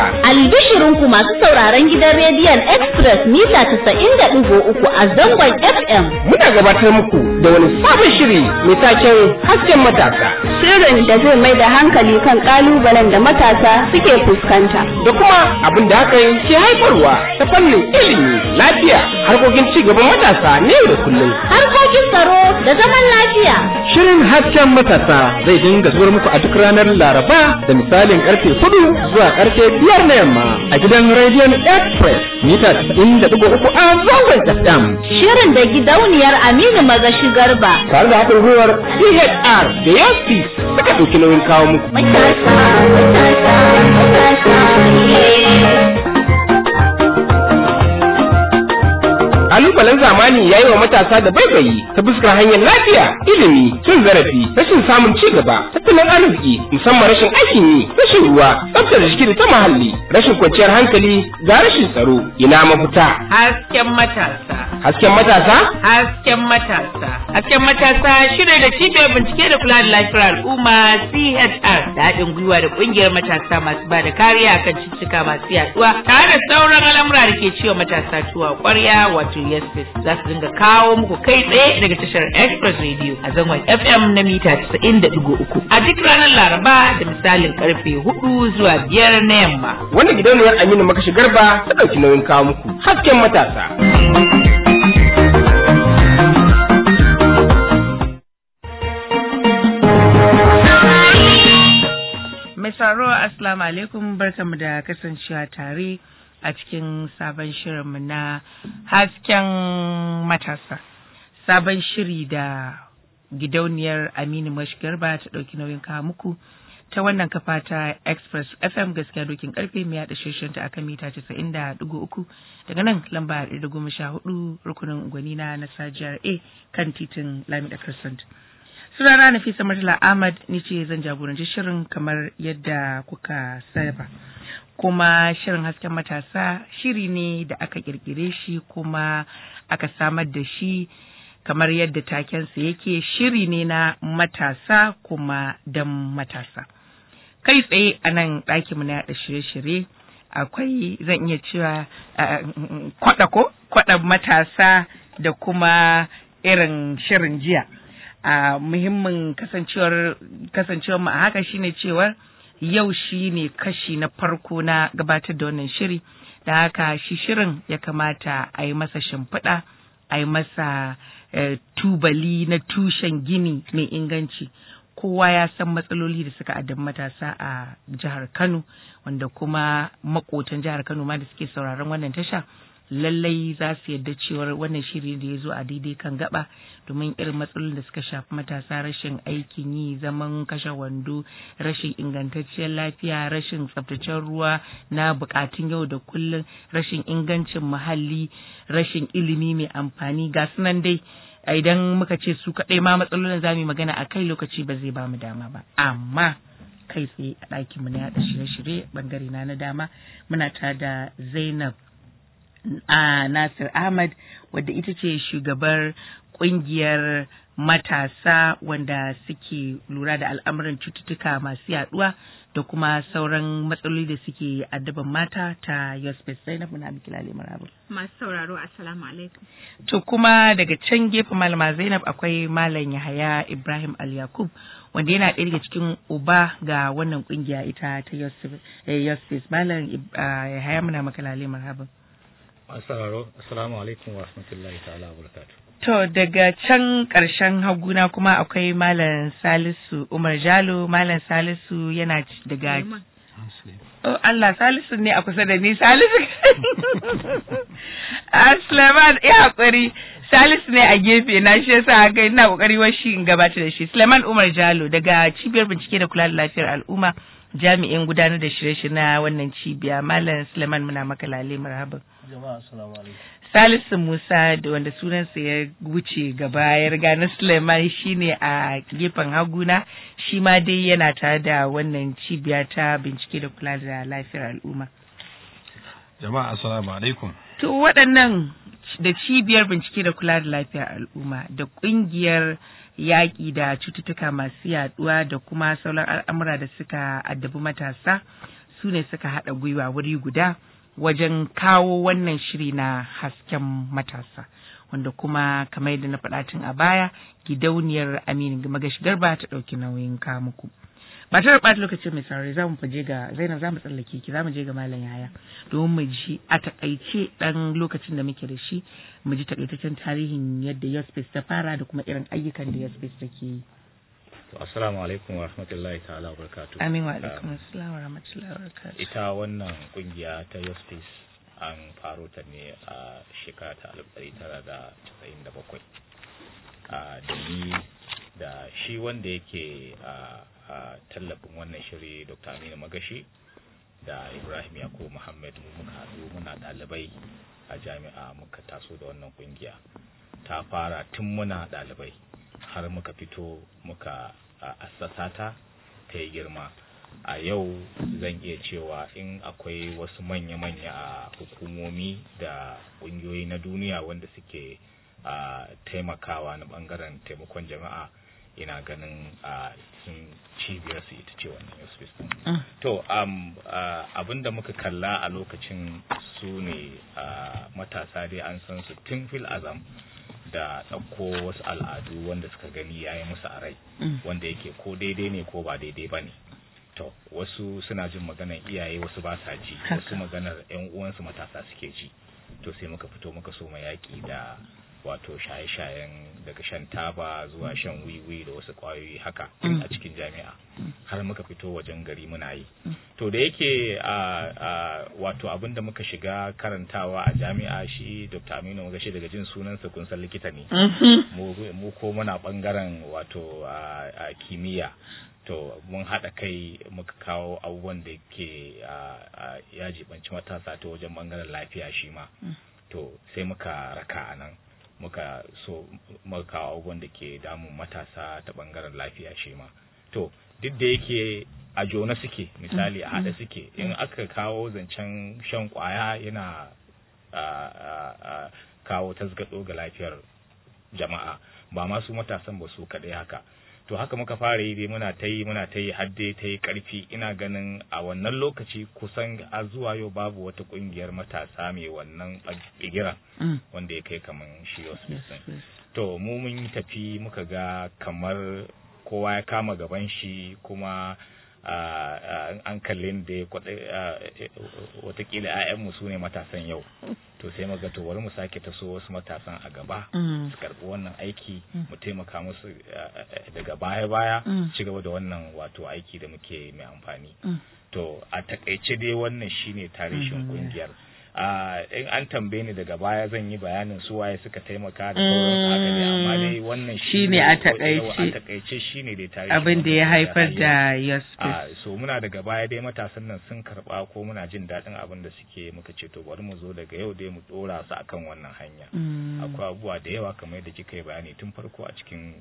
Albishirinku masu sauraron gidan rediyon Express mita 90.3 a zangon FM. Muna gabatar muku da wani sabon shiri mai taken hasken matasa. Shirin da zai mai da hankali kan kalubalen da matasa suke fuskanta. Da kuma abin da hakan ke haifarwa ta fannin ilimi, lafiya, harkokin ci gaban matasa ne da kullum. Harkokin tsaro da zaman lafiya. Shirin hasken matasa zai dinga zuwa muku a duk ranar Laraba da misalin karfe hudu zuwa karfe biyar na yamma a gidan rediyon Express mita 90.3 a zangon FM. Shirin da gidauniyar Aminu Magashi Garba. Tare da haɗin gwiwar CHR da Yospi suka ɗauki nauyin kawo muku. Matasa, matasa, matasa, Kalubalen zamani ya yi wa matasa da baibayi ta fuskar hanyar lafiya, ilimi, cin zarafi, rashin samun ci gaba, tattalin arziki, musamman rashin aikin yi, rashin ruwa, tsaftar jiki da ta muhalli, rashin kwanciyar hankali, ga rashin tsaro, ina mafita. Hasken matasa. Hasken matasa? Hasken matasa. Hasken matasa shirin da cibiyar bincike da kula da lafiyar al'umma CHR da haɗin gwiwa da ƙungiyar matasa masu ba da kariya kan cututtuka masu yaduwa tare da sauran al'amura da ke ciwo matasa tuwa ƙwarya wato YesFest za su dinga kawo muku kai tsaye daga tashar Express Radio a zangon FM na mita 90.3 a duk ranar Laraba da misalin karfe 4 zuwa 5 na yamma. Wanda gidauniyar Aminu Makashi Garba ta ɗauki nauyin kawo muku. Hasken matasa. Mai saro Assalamu alaikum barkamu da kasancewa tare a cikin sabon shirinmu na hasken matasa. Sabon shiri da gidauniyar Aminu Mashgarba ta ɗauki nauyin kawo muku ta wannan kafa ta Express FM gaskiya dokin karfe mai yaɗa shirshenta akan mita 90.3 daga nan lamba 114 rukunin gwanina na Sajiyar A kan titin Lamida Crescent. sunana Nafisa Murtala Ahmad ni ce zan jagoranci shirin kamar yadda kuka saba. Kuma shirin hasken matasa shiri ne da aka kirkire shi kuma aka samar da shi kamar yadda takensa yake shiri ne na matasa kuma dan matasa. Kai tsaye a nan ɗakinmu na yaɗa shirye-shirye akwai zan iya cewa kwaɗa ko kwaɗa matasa da kuma irin shirin jiya. a muhimmin kasancewar kasancewar mu a haka shine cewar yau shine kashi na farko na gabatar da wannan shiri da haka shi shirin ya kamata a yi masa shimfiɗa a yi masa tubali na tushen gini mai inganci kowa ya san matsaloli da suka addabi matasa a jihar Kano wanda kuma makotan jihar Kano ma da suke sauraron wannan tasha lallai za su yadda cewar wannan shiri da ya zo a daidai kan gaba domin irin matsalolin da suka shafi matasa rashin aikin yi zaman kashe wando rashin ingantacciyar lafiya rashin tsabtacen ruwa na bukatun yau da kullum rashin ingancin muhalli rashin ilimi mai amfani ga sunan dai idan muka ce su kaɗai ma matsalolin za mu yi magana a kai lokaci ba zai ba mu dama ba amma kai tsaye a ɗakinmu na yaɗa shirye-shirye bangare na na dama muna tare da zainab a Nasir Ahmad wadda ita ce shugabar kungiyar matasa wanda suke lura da al'amuran cututtuka masu yaduwa da kuma sauran matsaloli da suke addaban mata ta Yosbet Zainab muna miki lale marabu. Masu sauraro assalamu alaikum. To kuma daga can gefe malama Zainab akwai malam Yahaya Ibrahim Al Yakub wanda yana ɗaya daga cikin uba ga wannan kungiya ita ta Yosbet malam Yahaya muna maka lale marhaban. Asararo, Assalamu alaikum wa rahmatullahi ta'ala wa barakatuh. To daga can ƙarshen haguna kuma akwai Malam Salisu Umar Jalo, Malam Salisu yana daga Oh Allah Salisu ne a kusa da ni Salisu. Suleiman ya haƙuri Salisu ne a gefe na shi yasa haka ina ƙoƙari washi in gabata da shi. Suleiman Umar Jalo daga cibiyar bincike da kula da lafiyar al'umma jami'in gudanar da shirye-shirye na wannan cibiya Malam Suleiman muna maka lale marhaban. Salisu Musa da wanda sunansa ya wuce gaba ya riga na Suleiman shine a gefen haguna shi ma dai yana tare da wannan cibiya ta bincike da kula da lafiyar al'umma. Jama'a assalamu alaikum. To waɗannan da cibiyar bincike da kula da lafiyar al'umma da ƙungiyar yaƙi da cututtuka masu yaɗuwa da kuma sauran al'amura da suka addabi matasa su ne suka haɗa gwiwa wuri guda wajen kawo wannan shiri na hasken matasa wanda kuma kamar yadda na faɗa tun a baya gidauniyar aminu magashi garba ta ɗauki nauyin kamuku ba tare ɓata lokacin mai saurari za mu faje ga zainab za mu tsallake ki za mu je ga malam yaya domin mu ji a takaice ɗan lokacin da muke da shi mu ji takaitaccen tarihin yadda yospace ta fara da kuma irin ayyukan da yospace take yi To, assalamu alaikum wa rahmatullahi ta'ala wa barakatuh. amin wa alaikum assalam wa rahmatullahi wa barakatuh Ita wannan kungiya ta Justice an faro ta ne a shekara ta 1997. A da ni da shi wanda yake a a tallafin wannan shiri Dr. Aminu Magashi da Ibrahim Yakubu Muhammad mu muka haɗu muna ɗalibai a jami'a muka taso da wannan kungiya. Ta fara tun muna ɗalibai har muka fito muka a, assasa ta ta yi girma. a yau zan iya cewa in akwai wasu manya-manya a hukumomi da ƙungiyoyi na duniya wanda suke a taimakawa na ɓangaren taimakon jama'a ina ganin a sun cibiyar su ita ce wannan hospice din. to um, uh, abin da muka kalla a lokacin su ne uh, matasa dai an san su tun fil azam da ɗauko wasu al'adu wanda suka gani ya yi musu a rai wanda yake ko daidai ne ko ba daidai ba ne to wasu suna jin maganar iyaye wasu ba sa ji wasu maganar yan uwansu matasa suke ji to sai muka fito muka so yaƙi da wato shaye-shayen daga shan taba zuwa shan wiwi da wasu ƙwayoyi haka a cikin jami'a har muka fito wajen gari muna yi to da yake a wato abin da muka shiga karantawa a jami'a shi dr aminu muka shi daga jin sunansa kun san likita ne mu ko muna bangaren wato a kimiyya to mun haɗa kai muka kawo abubuwan da ke ya jibanci matasa ta wajen bangaren lafiya shi ma to sai muka raka a nan muka so muka kawo abubuwan da ke damun matasa ta bangaren lafiya shi ma to duk da yake a jona suke misali a haɗa suke in aka kawo zancen shan kwaya yana kawo tasgado ga lafiyar jama'a ba masu matasan ba su kaɗai haka to haka muka fara yi dai muna ta yi muna ta yi har dai ta yi karfi ina ganin a wannan lokaci kusan a zuwa yau babu wata kungiyar matasa mai wannan bigiran wanda ya kai kamar shi to mu mun tafi muka ga kamar kowa ya kama gaban shi kuma an kalle da watakila 'ya'yanmu su ne matasan yau to sai muga to bari mu sake taso wasu matasan a gaba su karɓi wannan aiki mu taimaka musu daga baya-baya ci gaba da wannan wato aiki da muke mai amfani to a takaice dai wannan shine tarihin kungiyar in an tambaye ni daga baya zan yi bayanin su waye suka taimaka da sauransu haka ne amma dai wannan shine a takaice a takaice shine dai tarihin abin da ya haifar da yasfis so muna daga baya dai matasan nan sun karba ko muna jin daɗin abin da suke muka ce to bari mu zo daga yau dai mu dora su akan wannan hanya akwai abubuwa da yawa kamar yadda kika yi bayani tun farko a cikin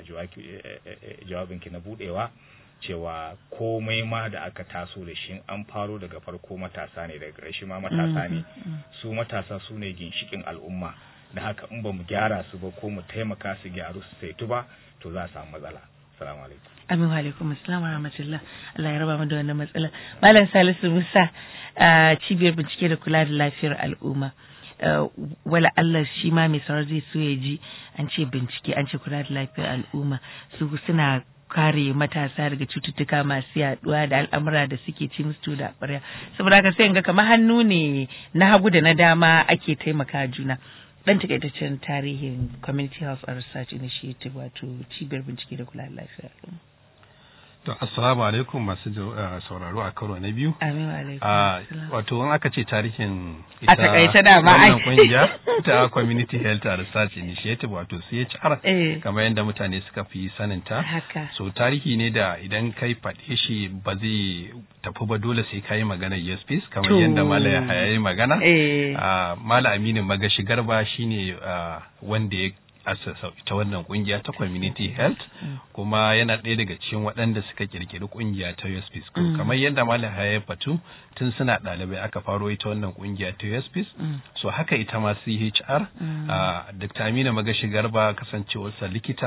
jawabinki na budewa cewa komai ma da aka taso da shi an faro daga farko matasa ne daga ƙarshe ma matasa ne su matasa su ne ginshikin al'umma da haka in ba mu gyara su ba ko mu taimaka su gyaru su saitu ba to za a samu matsala assalamu alaikum amin wa alaikum assalam wa rahmatullah Allah ya raba mu da wannan matsala malam Salisu Musa cibiyar bincike da kula da lafiyar al'umma wala Allah shi ma mai saurar zai so ya ji an ce bincike an ce kula da lafiyar al'umma su suna kare matasa daga cututtuka masu yaduwa da al'amura da suke ci musu da ƙwarya saboda haka sai ga kamar hannu ne na hagu da na dama ake taimaka juna dan takaitaccen tarihin community health and research initiative wato cibiyar bincike da kula da lafiyar al'umma To, assalamu alaikum masu sauraro a karo na biyu. Amin alaikum. Wato, in aka ce tarihin ita takaice da ma wannan kungiya ta Community Health and Research Initiative wato CHR kamar yadda mutane suka fi sanin ta. Haka. So, tarihi ne da idan kai faɗe shi ba zai tafi ba dole sai ka yi magana yes peace kamar yadda Mala ya yi magana. Mala Aminu Magashi Garba shine wanda ya asasa ita wannan kungiya ta community health kuma yana ɗaya daga cikin waɗanda suka kirkiri kungiya ta USP School kamar yadda Malam Haya Fatu tun suna ɗalibai aka faro ita wannan kungiya ta USP so haka ita ma CHR Dr. Amina Magashi Garba kasancewarsa likita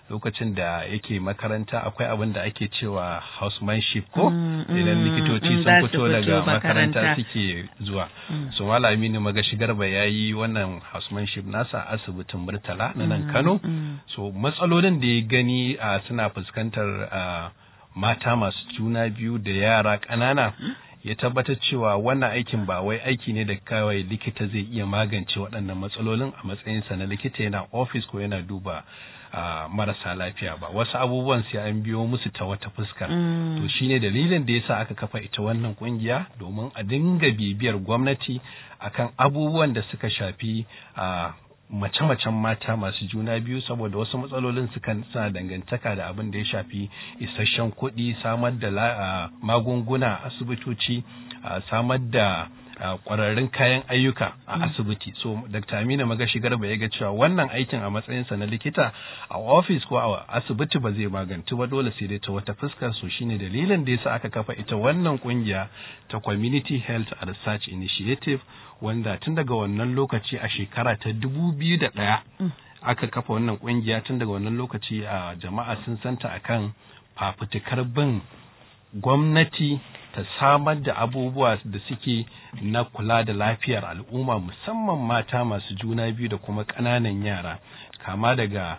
lokacin da yake makaranta akwai abin da ake cewa housemanship ko idan likitoci sun fito daga makaranta suke zuwa so malami ne magashi garba ya yi wannan housemanship nasa asibitin murtala na nan kano so matsalolin da ya gani suna fuskantar mata masu juna biyu da yara ƙanana ya tabbatar cewa wannan aikin ba wai aiki ne da kawai likita zai iya magance waɗannan matsalolin a matsayinsa na likita yana ofis ko yana duba uh, marasa lafiya ba wasu abubuwan sai an biyo musu ta wata fuska mm. to shine dalilin da yasa aka kafa ita wannan kungiya domin a dinga bibiyar gwamnati akan abubuwan da suka shafi uh, mace-macen mata masu juna biyu saboda wasu matsalolin sukan suna dangantaka da abin da ya shafi isasshen kuɗi samar da uh, magunguna asibitoci uh, samar da kwararrun kayan ayyuka a asibiti so dr amina magashi garba ya ga cewa wannan aikin a matsayinsa na likita a ofis ko a asibiti ba zai magantu ba dole sai dai ta wata fuskar so shine dalilin da yasa aka kafa ita wannan kungiya ta community health and research initiative wanda tun daga wannan lokaci a shekara ta dubu biyu da ɗaya aka kafa wannan kungiya tun daga wannan lokaci a jama'a sun santa akan fafutukar bin gwamnati ta samar da abubuwa da suke na kula da lafiyar al'umma musamman mata masu juna biyu da kuma ƙananan yara kama daga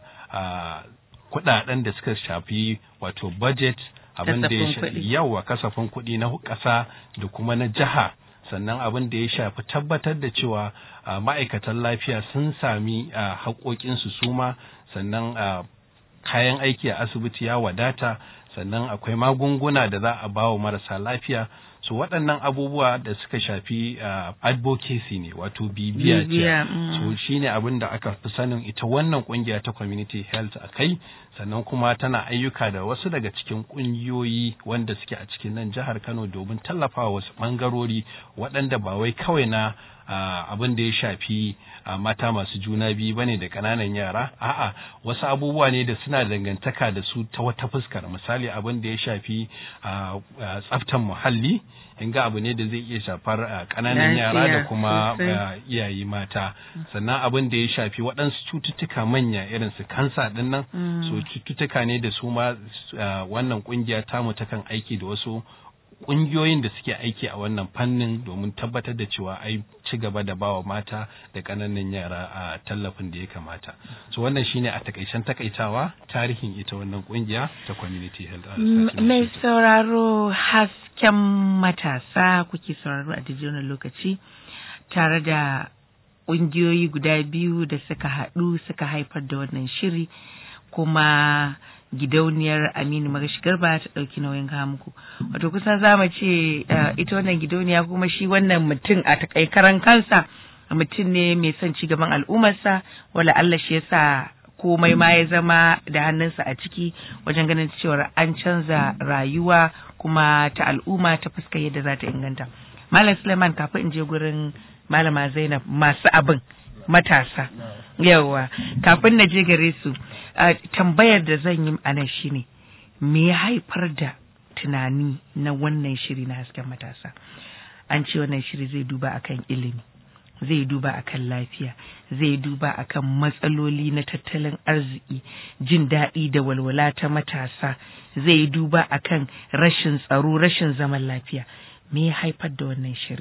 kuɗaɗen da suka shafi wato budget abin da ya shafi yawa kasafin kuɗi na ƙasa da kuma na jiha sannan abin da ya shafi tabbatar da cewa ma'aikatan lafiya sun sami haƙoƙinsu suma sannan kayan aiki a asibiti ya wadata sannan akwai magunguna da za a ba wa marasa lafiya so waɗannan abubuwa da suka shafi uh, advocacy ne wato bibiya ce mm. so shine abin da aka fi sanin ita wannan kungiya ta community health a kai sannan kuma tana ayyuka da wasu daga cikin kungiyoyi wanda suke a cikin nan jihar Kano domin tallafawa wasu bangarori waɗanda ba wai kawai na Uh, abin da ya shafi uh, mata masu juna biyu bane da ƙananan yara a'a wasu abubuwa ne da suna dangantaka da su ta wata fuskar misali abin da ya shafi uh, tsaftan muhalli in ga abu ne da zai iya shafar ƙananan yara da kuma iyaye mata sannan abin da ya shafi waɗansu cututtuka manya irin su kansa ɗin nan mm. so cututtuka ne da su ma wannan ƙungiya tamu takan aiki da wasu ƙungiyoyin da suke aiki a wannan fannin domin tabbatar da cewa ai ci gaba da bawa mata da ƙananan yara a tallafin da ya kamata so wannan shine a takaicen takaitawa tarihin ita wannan ƙungiya ta community health mai sauraro hasken matasa kuke sauraro a wannan lokaci tare da ƙungiyoyi guda biyu da suka haɗu suka haifar da wannan shiri kuma gidauniyar Aminu Magashi Garba ta ɗauki nauyin kawo muku. Wato kusan za mu ce ita wannan gidauniya kuma shi wannan mutum a takaikaran kansa mutum ne mai son ci gaban al'ummarsa wala Allah shi yasa komai ma ya zama da hannunsa a ciki wajen ganin cewa an canza rayuwa kuma ta al'umma ta fuskar yadda za ta inganta. Malam Suleiman kafin in je gurin Malama Zainab masu abin matasa. Yawwa kafin na je gare su. Uh, tambayar da zan yi a nan shine me ya haifar da tunani na wannan shiri na hasken matasa an ce wannan shiri zai duba akan ilimi zai duba akan lafiya zai duba akan matsaloli na tattalin arziki jin daɗi da walwala ta matasa zai duba akan rashin tsaro rashin zaman lafiya me ya haifar da wannan shiri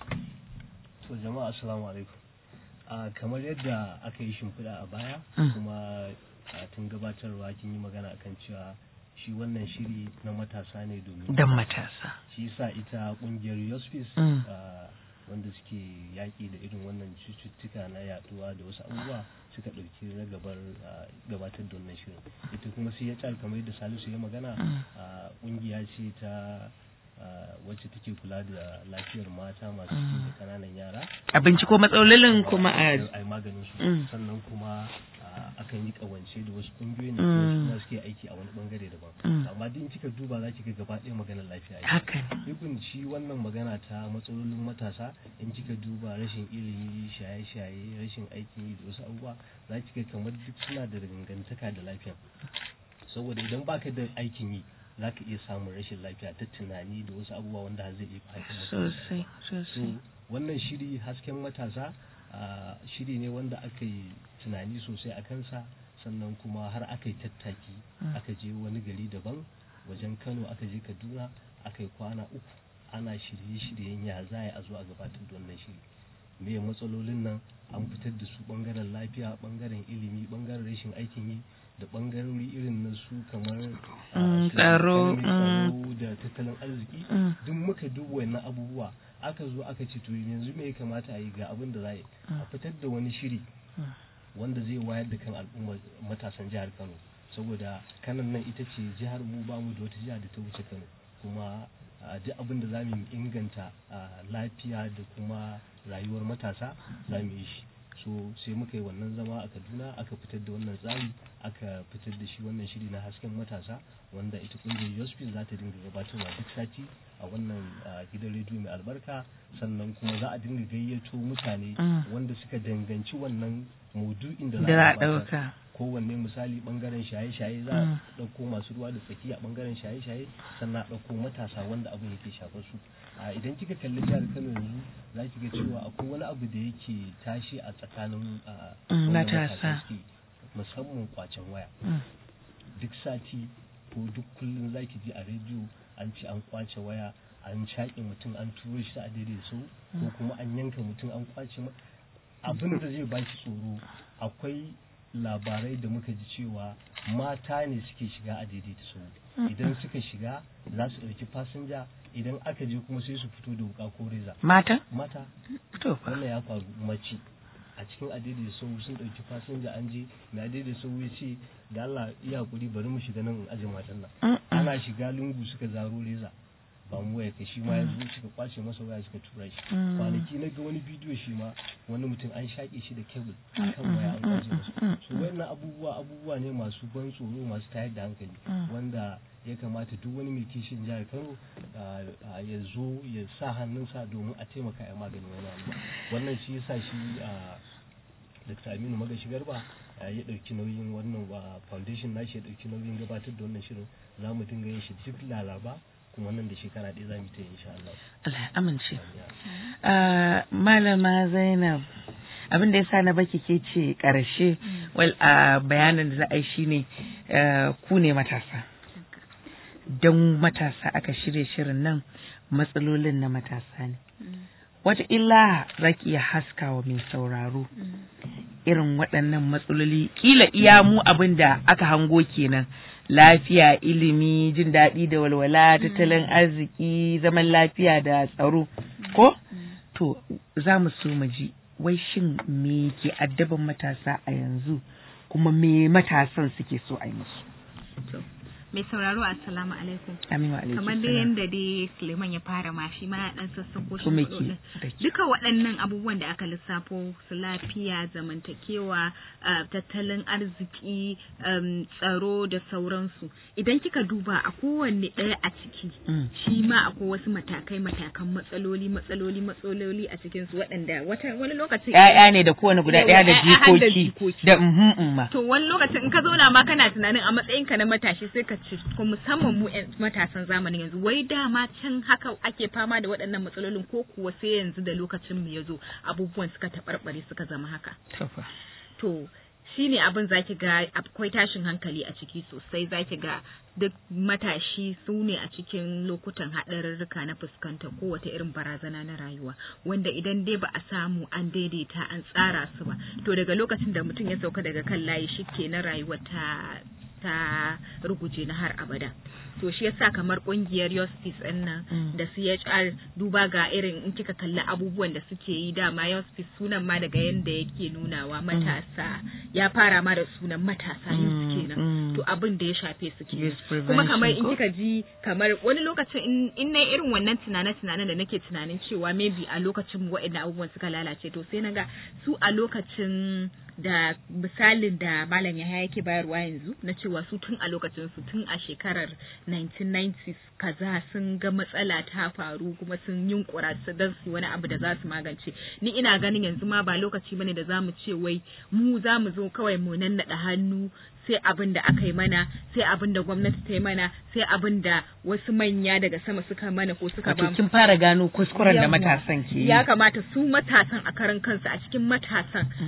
to jama'a assalamu alaikum uh, kamar yadda aka yi shimfiɗa a baya mm. kuma a tun gabatarwa kin yi magana akan cewa shi wannan shiri na matasa ne domin dan matasa shi sa ita kungiyar yospis wanda suke yaƙi da irin wannan cututtuka na yaduwa da wasu abubuwa suka ɗauki na gabar gabatar da wannan shirin ita kuma sai ya tsar kamar yadda salisu ya magana ƙungiya ce ta wacce take kula da lafiyar mata masu ciki da kananan yara abinci ko matsalolin kuma a maganin su sannan kuma akan yi kawance da wasu kungiyoyin da kuma suke aiki a wani bangare daban amma din kika duba za ki ga gaba ɗaya maganar lafiya haka ibin shi wannan magana ta matsalolin matasa in kika duba rashin ilimi shaye-shaye rashin aiki da wasu abubuwa za ki ga kamar duk suna da dangantaka da lafiya saboda idan baka da aikin yi za ka iya samun rashin lafiya ta tunani da wasu abubuwa wanda zai iya haifar sosai sosai wannan shiri hasken matasa shiri ne wanda aka yi tunani sosai a kansa sannan kuma har aka yi tattaki aka je wani gari daban wajen kano aka je kaduna aka yi kwana uku ana shirye-shiryen ya za a zo a gabatar da wannan shiri me matsalolin nan an fitar da su bangaren lafiya bangaren ilimi bangaren rashin aikin yi da bangarori irin na su kamar tsaro da tattalin arziki duk muka duba wannan abubuwa aka zo aka ce to yanzu me ya kamata a yi ga abin da za a yi a fitar da wani shiri wanda zai wayar da kan al'ummar matasan jihar kano saboda kanan nan ita ce jihar mu ba mu da wata jiha da ta wuce kano kuma duk abin da za mu inganta lafiya da kuma rayuwar matasa za mu yi shi so sai muka yi wannan zama a kaduna aka fitar da wannan tsari aka fitar da shi wannan shiri na hasken matasa wanda ita kungiyar yospin za ta dinga gabatarwa duk sati a wannan gidan rediyo mai albarka sannan kuma za a dinga gayyato mutane wanda suka danganci wannan maudu'in da za a ɗauka kowanne misali bangaren shaye-shaye za a ɗauko masu ruwa da tsaki a bangaren shaye-shaye sannan a ɗauko matasa wanda abin yake shafar su idan kika kalli jihar kano yanzu za ki ga cewa akwai wani abu da yake tashi a tsakanin matasa musamman kwacen waya duk sati ko duk kullum za ki ji a rediyo an ce an kwace waya an shaƙe mutum an turo shi a daidai sau ko kuma an yanka mutum an kwace abin da zai baki tsoro akwai labarai da muka ji cewa mata ne suke shiga a daidaita sau idan suka shiga za su ɗauki fasinja idan aka je kuma sai su fito da wuka ko reza mata mata wannan ya faru mace a cikin adaidaita sau sun ɗauki fasinja an je mai adaidaita sau ya ce da Allah iya hakuri bari mu shiga nan aje matan nan ana shiga lungu suka zaro reza ba mu waya ka shi ma ya zo suka kwace masa waya suka tura shi kwanaki na ga wani bidiyo shi ma wani mutum an shaƙe shi da kebul kan waya an kwace masa so wayannan abubuwa abubuwa ne masu ban tsoro masu tayar da hankali wanda ya kamata duk wani mai kishin jihar Kano ya zo ya sa hannunsa domin a taimaka a maganin wani abu wannan shi yasa shi Dr. Aminu Magashi Garba ya ɗauki nauyin wannan foundation nashi ya ɗauki nauyin gabatar da wannan shirin za mu dinga yin shi duk laraba kuma nan da shekara ɗaya za mu ta insha Allah. Allah ya amince. Malama Zainab abin da ya sa na baki ke ce ƙarshe wal a bayanin da za a yi shine ku ne matasa. Don matasa aka shirya shirin nan matsalolin na matasa ne. Wata illa za ki iya haska wa mai sauraro irin waɗannan matsaloli kila iya mu abin da aka hango kenan. lafiya ilimi jin daɗi da walwala tattalin arziki zaman lafiya da tsaro ko to za mu so mu ji wai shin me ke addaban matasa a yanzu kuma me matasan suke so a yi musu mai sauraro assalamu alaikum amin wa alaikum kamar dai yanda dai Suleiman ya fara ma shi ma ya dan sassako shi Kuma matsalolin. ke- duka waɗannan abubuwan da aka lissafo su lafiya zamantakewa ah, tattalin arziki um, tsaro da sauransu idan kika duba a kowanne ɗaya a ciki Mm. shi ma akwai wasu matakai matakan matsaloli matsaloli matsaloli a cikin su waɗanda wata wani lokacin ƴaƴa ne da kowane guda ɗaya da Yawwa, ƴaƴa har da jikoki jikoki. da mhm umma To wani lokacin in ka zauna ma kana tunanin a matsayinka na matashi sai ka ci ko musamman mu 'yan matasan zamanin yanzu wai dama can haka ake fama da waɗannan matsalolin ko kuwa sai yanzu da lokacin mu ya zo abubuwan suka taɓarɓare suka zama haka. Tafa. To shi ne abin zaki ga akwai tashin hankali a ciki sosai zaki ga duk matashi su ne a cikin lokutan haɗarurruka na fuskanta kowace irin barazana na rayuwa wanda idan dai ba a samu an daidaita an tsara su ba to daga lokacin da mutum ya sauka daga kan layi shi ke na rayuwa ta ta ruguje na har abada to shi yasa kamar kungiyar Justice ɗin nan Mm. da CHR duba ga irin in kika kalli abubuwan da suke yi dama Justice sunan ma daga yanda yake nunawa matasa ya fara ma da sunan matasa youth Mm, kenan mm. to abin da ya shafe su kenan Youth kuma kamar in prevention ko? kika ji kamar wani lokacin in, in na irin wannan tunane tunanen da nake tunanin cewa maybe a lokacin waɗanda abubuwan suka lalace to sai naga su a lokacin da misalin da malam Yahaya yake bayarwa yanzu na cewa su tun a lokacin su tun a shekarar 1990s kaza sun ga matsala ta faru kuma sun yunkura su dan su wani abu da za su magance ni ina ganin yanzu ma ba lokaci bane da zamu ce wai mu za mu zo kawai mu nannaɗa hannu sai abin da aka yi mana sai abin da gwamnati ta yi mana sai abin da wasu manya daga sama suka mana ko suka ba Wato mu kin fara gano kuskuren da Yawwa. matasan ke yi. ya kamata su matasan a karan kansu a cikin matasan Mm.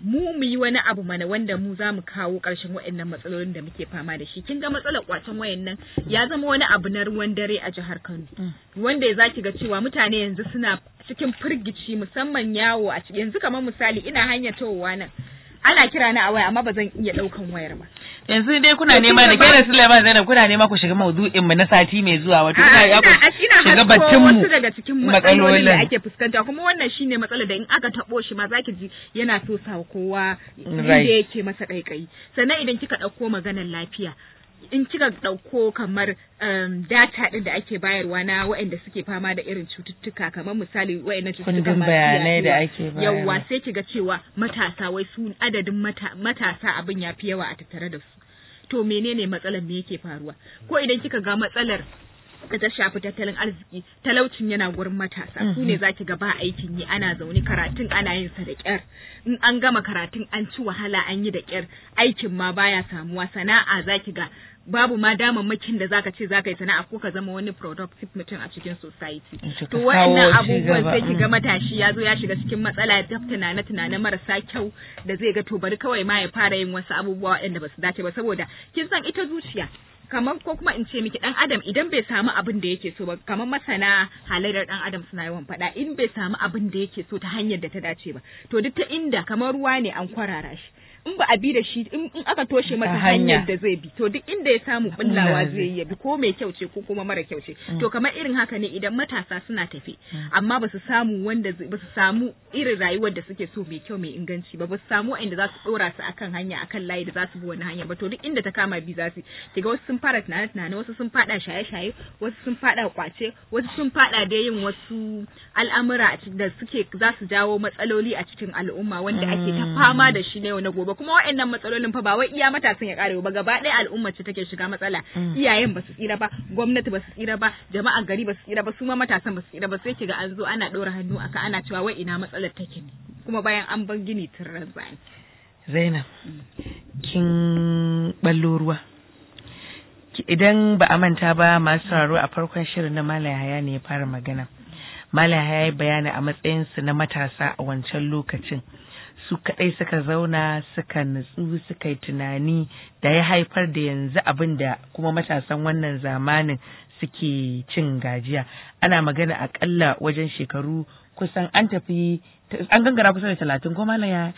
mu mu yi wani abu mana wanda mu za mu kawo ƙarshen waɗannan matsalolin da muke fama da shi kin ga matsalar kwacen wayan nan ya zama wani abu na ruwan dare a jihar Kano wanda ya zaki ga cewa mutane yanzu suna cikin firgici musamman yawo a cikin yanzu kamar misali ina hanyar towowa nan ana kira na a waya amma ba zan iya ɗaukan wayar ba yanzu dai kuna nema da kenan Sulaiman Zainab kuna nema ku shiga maudu'in mu na sati mai zuwa wato kuna ya ku shiga battun mu wasu daga cikin matsalolin da ake fuskanta kuma wannan shine matsalar da in aka tabo shi ma zaki ji yana so sa kowa inda yake masa kaikayi sannan idan kika dauko maganar lafiya in kika ɗauko kamar um, data ɗin da ake bayarwa na waɗanda suke fama da irin cututtuka kamar misali waɗannan cututtuka masu bayanai da ake bayarwa yawwa sai kiga cewa matasa wai su adadin mata, matasa abin ya fi yawa a tattare da su to menene matsalar me yake faruwa ko idan kika ga matsalar da ta shafi tattalin arziki talaucin yana gurin matasa su ne zaki ga ba aikin yi ana zaune karatun ana yin sa da kyar in an gama karatun an ci wahala an yi da kyar aikin ma baya samuwa sana'a zaki ga babu ma damammakin da zaka ce zaka yi sana'a ko ka zama wani productive mutum a cikin society to wa'annan abubuwan sai ki ga matashi ya zo ya shiga cikin matsala ta tunane tunane marasa kyau da zai ga to bari kawai ma ya fara yin wasu abubuwa waɗanda ba su dace ba saboda kin san ita zuciya kamar ko kuma in ce miki dan adam idan bai samu abin da yake so ba kamar masana halayyar dan adam suna yawan faɗa in bai samu abin da yake so ta hanyar da ta dace ba to duk ta inda kamar ruwa ne an kwarara shi in ba a bi da shi in aka toshe masa hanyar da zai bi to duk inda ya samu bullawa zai yi bi ko mai kyau ce ko kuma mara kyau ce to kamar irin haka ne idan matasa suna tafe amma ba su samu wanda ba su samu irin rayuwar da suke so mai kyau mai inganci ba ba su samu inda za su dora su akan hanya akan layi da za su bi wani hanya ba to duk inda ta kama bi za su kiga wasu sun fara tunane tunane wasu sun fada shaye shaye wasu sun fada kwace wasu sun fada da yin wasu al'amura da suke za su jawo matsaloli a cikin al'umma wanda ake ta fama da shi na yau na gobe kuma waɗannan matsalolin fa ba wai iya matasan ya kare ba gaba ɗaya al'umma ce take shiga matsala iyayen ba su tsira ba gwamnati ba su tsira ba jama'ar gari ba su tsira ba su ma matasan ba su tsira ba sai kiga an zo ana ɗora hannu aka ana cewa wai ina matsalar take ne kuma bayan an bar gini tun razani Zainab kin ballo ruwa idan ba a manta ba masu sauraro a farkon shirin na Malam Haya ne ya fara magana Malam Haya ya bayani a matsayinsu na matasa a wancan lokacin su kaɗai suka zauna suka nutsu suka yi tunani da ya haifar da yanzu abin da kuma matasan wannan zamanin suke cin gajiya ana magana akalla wajen shekaru kusan an tafi an gangara kusa da talatin ko malam ya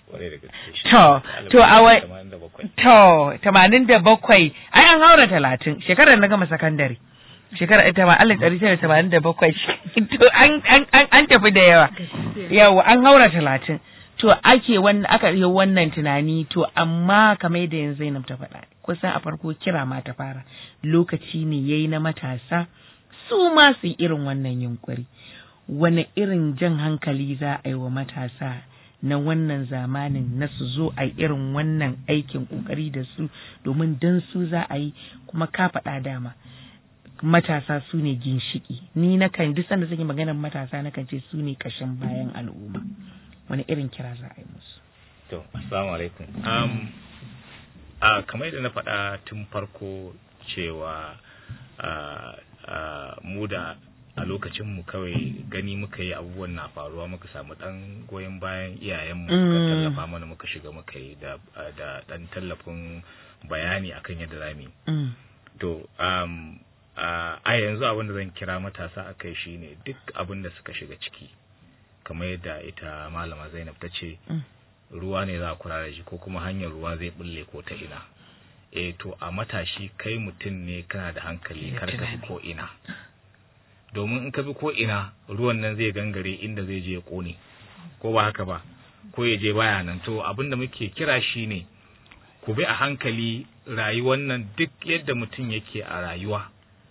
To, to a wai, to, tamanin da bakwai, ai an haura talatin, shekarar na gama sakandare. Shekarar ita ma alif ɗari tara tamanin da bakwai, to an tafi da yawa. Yawa, an haura talatin. To ake wannan aka yi wannan tunani to amma kamar da yanzu Zainab ta faɗa kusan a farko kira ma ta fara lokaci ne yayi na matasa su ma su irin wannan yunkuri wani irin jan hankali za a yi wa matasa na wannan zamanin na su zo a irin wannan aikin kokari da su domin don su za a yi kuma ka faɗa dama matasa su ne ginshiki ni na kan duk sanda suke maganar matasa na kan ce su ne kashin bayan al'umma wani irin kira za a yi musu to assalamu alaikum um, uh, kamar yadda na faɗa tun farko cewa uh, uh, mu da a lokacin mu kawai gani muka yi abubuwan na faruwa muka samu dan goyon bayan iyayenmu muka tallafa mana muka shiga muka yi da da dan tallafin bayani akan yadda zamu yi to um, a yanzu abin da zan kira matasa akai shine duk abin da suka shiga ciki kamar yadda ita malama Zainab ta ce ruwa ne za a kula da shi ko kuma hanyar ruwa zai bulle ko ta ina eh to a matashi kai mutum ne kana da hankali kar ka ko ina domin in ka bi ko ina ruwan nan zai gangare inda zai je ya kone ko ba haka ba ko ya je baya nan to abin da muke kira shi ne ku bi a hankali rayuwar nan duk yadda mutum yake a rayuwa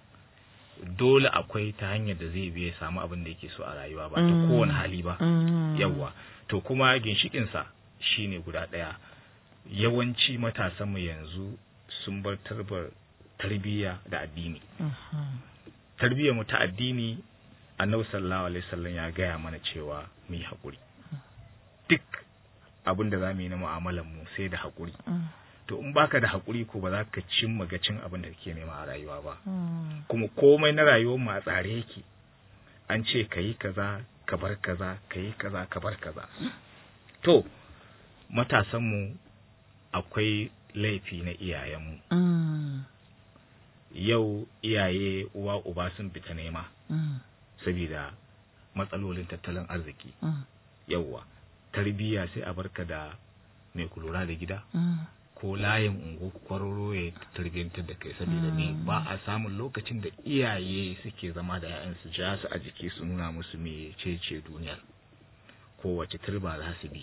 dole akwai ta hanyar da zai bi ya samu abin da yake so a rayuwa ba ta kowane hali ba yawwa to kuma ginshikinsa shine guda ɗaya yawanci matasanmu yanzu sun bar tarbar tarbiyya da addini tarbiyyar mu ta addini annabi sallallahu alaihi wasallam ya gaya mana cewa mu yi haƙuri duk abin da za mu yi na mu'amalar mu sai da haƙuri to in baka da haƙuri ko ba za ka cimma gacin abin da kake nema a rayuwa ba kuma komai na rayuwar mu a tsare yake an ce ka yi kaza ka bar kaza ka yi kaza ka bar kaza to matasanmu akwai laifi na iyayenmu Mm. yau iyaye uwa uba sun fita nema Mm. saboda matsalolin tattalin arziki Mm. yauwa tarbiyya sai a barka da mai kulura da gida Mm. ko layin ungo kwararo ya tarbiyyantar da kai saboda ne ba a samun lokacin da iyaye suke zama da 'ya'yansu ja su a jiki su nuna musu me ce duniyar ko wace turba za su bi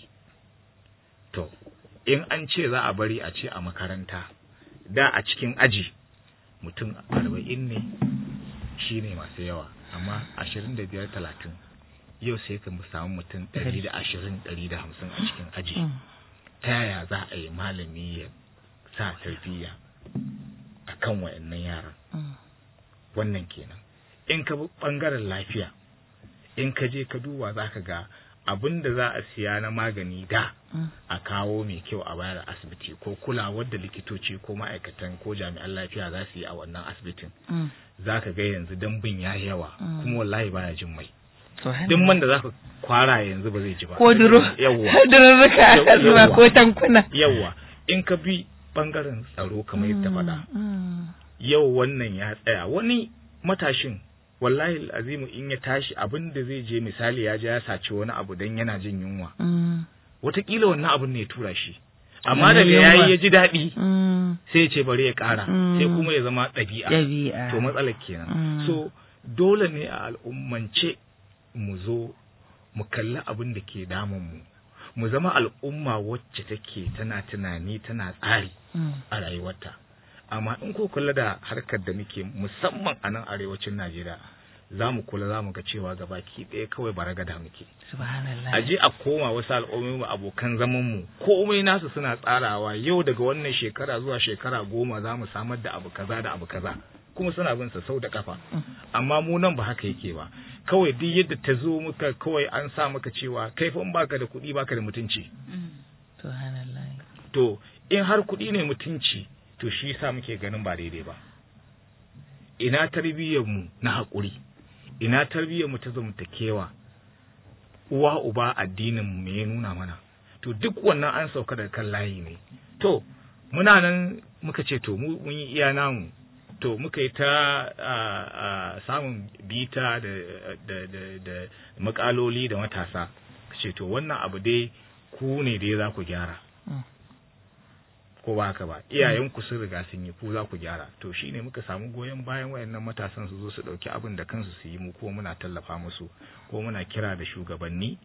to in an ce za a bari a ce a makaranta da a cikin aji mutum arba'in ne shine masu yawa amma ashirin da biyar talatin yau sai ka samu mutum ɗari da ashirin ɗari da hamsin a cikin aji Mm. ta yaya za a yi malami ya sa tarbiyya a kan wa'annan yaran Mm. wannan kenan in ka bi ɓangaren lafiya in ka je ka duba za ka ga abin da za a siya na magani da Mm. a kawo mai kyau a bayar a asibiti ko kulawar da likitoci ko ma'aikatan ko jami'an lafiya za su yi a wannan asibitin Mm. za ka ga yanzu dambin ya yi yawa Mm. kuma wallahi baya jin mai To hana- duk man da za ka kwara yanzu ba zai ji ba ko duro yawwa dururruka Yawwa. zuwa ko tankuna yawwa in ka bi bangaren tsaro kamar yadda faɗa Mm. yau wannan ya tsaya wani matashin wallahi azimu in ya tashi abin da zai je misali ya je ya saci wani abu dan yana jin yunwa Mm. wataƙila wannan abin ne ya tura shi amma Wannan daga yayi yunwa. ya ji daɗi Mm. sai ya ce bari ya ƙara Mm. sai kuma ya zama ɗabi'a Ɗabi'a. to matsalar kenan Mm. so dole ne a al'ummance mu zo mu kalli abin da ke damun mu mu zama al'umma wacce take tana tunani tana tsari Mm. a rayuwarta amma in ko kula da harkar da muke musamman a nan arewacin Najeriya za mu kula za mu ga cewa gabaki ɗaya kawai baragada muke Subhanallah. a je a koma wasu al'ummomi abokan zaman mu komai nasu suna tsarawa yau daga wannan shekara zuwa shekara goma za mu samar da abu kaza da abu kaza kuma suna bin sa sau da kafa amma mu nan ba haka yake ba kawai duk yadda ta zo muka kawai an sa maka cewa kai fa in baka da kuɗi baka da mutunci Subhanallah. to in har kuɗi ne mutunci to shi yasa muke ganin ba daidai ba ina tarbiyyar mu na haƙuri ina tarbiyyar mu ta zamantakewa uwa uba addinin mu me ya nuna mana to duk wannan an sauka daga kan layi ne to muna nan muka ce to mu mun yi iya namu to muka yi ta a, a, samun bita da da da, da makaloli da matasa ce to wannan abu dai ku ne dai za ku gyara Mm. ko ba haka ba iyayenku sun riga sun yi ku za ku gyara to shine muka samu goyon bayan wayannan matasan su zo su dauki abin da kansu su yi mu ko muna tallafa musu ko muna kira da shugabanni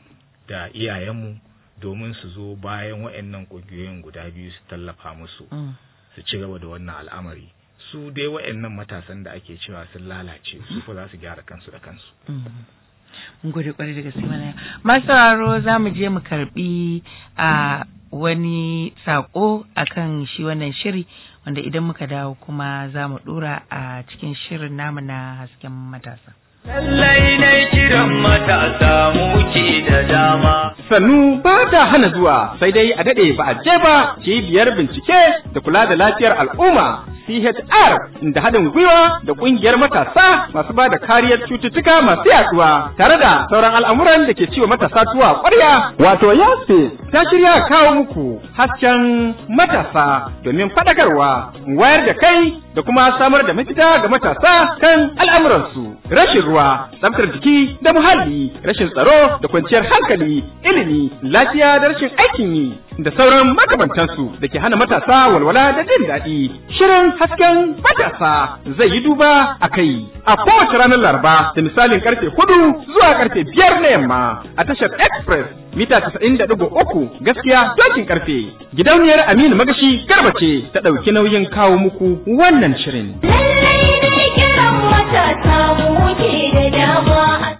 da iyayenmu domin su zo bayan wayannan kungiyoyin guda biyu su tallafa musu Mm. su ci gaba da wannan al'amari su dai wayannan matasan da ake cewa sun lalace su fa za su gyara kansu da kansu Mm. Mun gode kwarai da gaske mana. Masu sauraro za mu je mu karbi a wani sako akan shi wannan shiri wanda idan muka dawo kuma za mu dora a cikin shirin namu na hasken matasa. Lallai na kiran matasa muke da dama. sannu ba ta hana zuwa sai dai a daɗe ba a je ba cibiyar bincike da kula da lafiyar al'umma CHR da haɗin gwiwa da ƙungiyar matasa masu ba da kariyar cututtuka masu yaduwa tare da sauran al'amuran da ke ciwo matasa tuwa ƙwarya wato yasfe ta shirya kawo muku hasken matasa domin faɗakarwa wayar da kai da kuma samar da mafita ga matasa kan al'amuransu rashin ruwa tsaftar jiki da muhalli rashin tsaro da kwanciyar hankali ilimi lafiya da rashin aikin yi da sauran makamantansu da ke hana matasa walwala da jin daɗi shirin hasken matasa zai yi duba a kai a kowace ranar laraba da misalin karfe hudu zuwa karfe biyar na yamma a tashar express mita casa'in da ɗigo uku gaskiya dokin karfe gidauniyar aminu magashi garba ce ta ɗauki nauyin kawo muku wannan shirin Lallai ne kiran matasa muke da dama.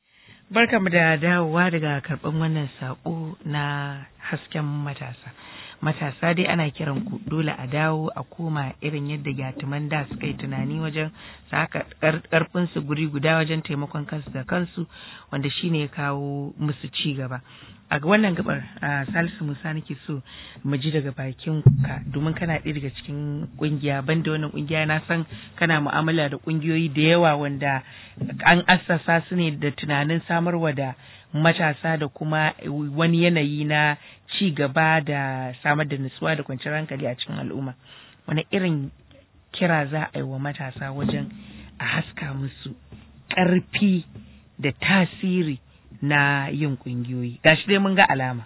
Barkamu da dawowa daga karɓan wannan saƙo na hasken matasa. Matasa dai ana kiran ku dole a dawo a koma irin yadda gyatuman da suka yi tunani wajen saka karfin su guri guda wajen taimakon kansu da kansu wanda shine ya kawo musu ci gaba. A wannan gabar a Salisu Musa nake so mu ji daga bakin ka domin kana ɗaya daga cikin kungiya banda wannan kungiya na san kana mu'amala da kungiyoyi da yawa wanda an assasa su ne da tunanin samarwa da matasa da kuma wani yanayi na ci gaba da samar da nutsuwa da kwanciyar hankali a cikin al'umma wani irin kira za a yi wa matasa wajen a haska musu ƙarfi da tasiri na yin ƙungiyoyi gashi dai mun ga alama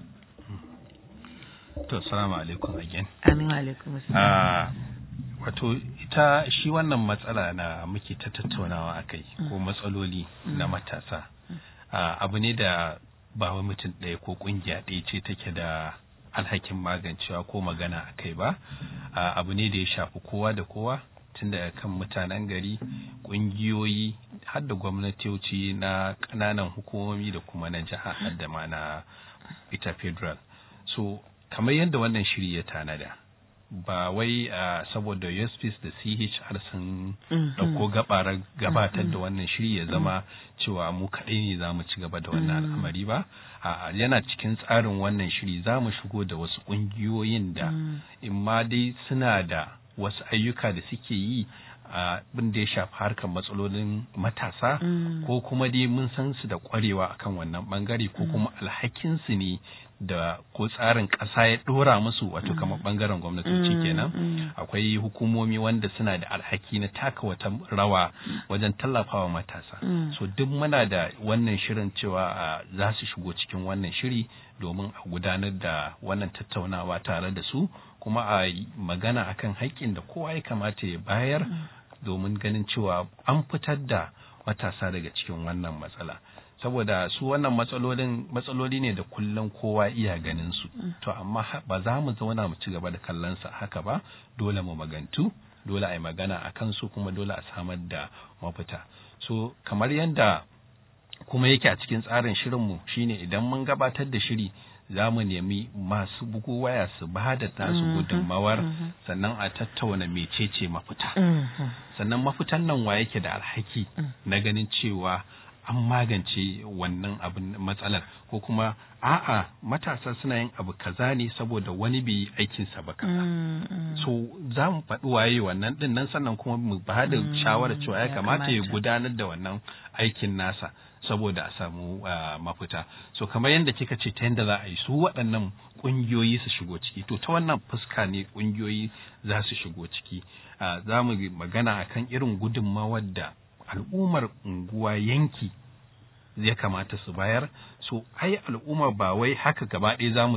to salamu alaikum again amin wa alaikum Ah, wato ita shi wannan matsala na muke ta tattaunawa a kai ko matsaloli na matasa Ah, abu ne da ba wai mutum ɗaya ko ƙungiya ɗaya ce take da alhakin magancewa ko magana a kai ba Ah, abu ne da ya shafi kowa da kowa tun daga kan mutanen gari ƙungiyoyi har da gwamnatoci na ƙananan hukumomi da kuma na jiha har da ma na ita federal so kamar yadda wannan shiri ya tanada ba wai a saboda USPs da CHR sun ɗauko gabarar gabatar da wannan shiri ya zama cewa mu kaɗai ne za mu ci gaba da wannan al'amari ba a yana cikin tsarin wannan shiri za mu shigo da wasu ƙungiyoyin da in ma dai suna da wasu ayyuka da suke yi abin da ya shafi harkar matsalolin matasa ko kuma dai mun san su da kwarewa akan wannan bangare ko kuma alhakinsu ne da ko tsarin ƙasa ya ɗora musu wato kamar bangaren gwamnatoci kenan akwai hukumomi wanda suna da alhaki na taka wata rawa wajen tallafawa matasa so duk muna da wannan shirin cewa za su shigo cikin wannan shiri domin a gudanar da wannan tattaunawa tare da su kuma a magana akan haƙƙin da kowa ya kamata ya bayar domin ganin cewa an fitar da matasa daga cikin wannan matsala saboda su wannan matsalolin matsaloli ne da kullum kowa iya ganin su to amma ba za mu zauna mu ci gaba da kallon sa haka ba dole mu magantu dole a yi magana a kansu kuma dole a samar da mafita so kamar yadda kuma yake a cikin tsarin shirinmu shine idan mun gabatar da shiri za mu nemi masu bugu waya su ba da tasu gudunmawar sannan a tattauna mecece mafita sannan mafitan nan wa yake da alhaki na ganin cewa an magance wannan abin matsalar ko kuma a'a matasa suna yin abu kaza ne saboda wani bai yi aikinsa ba kaza so za mu faɗi waye wannan din nan sannan kuma mu ba da shawarar cewa ya kamata ya gudanar da wannan aikin nasa saboda a samu mafita so kamar yadda kika ce ta yadda za a yi su waɗannan ƙungiyoyi su shigo ciki to ta wannan fuska ne ƙungiyoyi za su shigo ciki za mu magana akan irin gudunmawar da al'ummar unguwa yanki ya kamata su bayar so ai al'umma ba wai haka gaba ɗaya za mu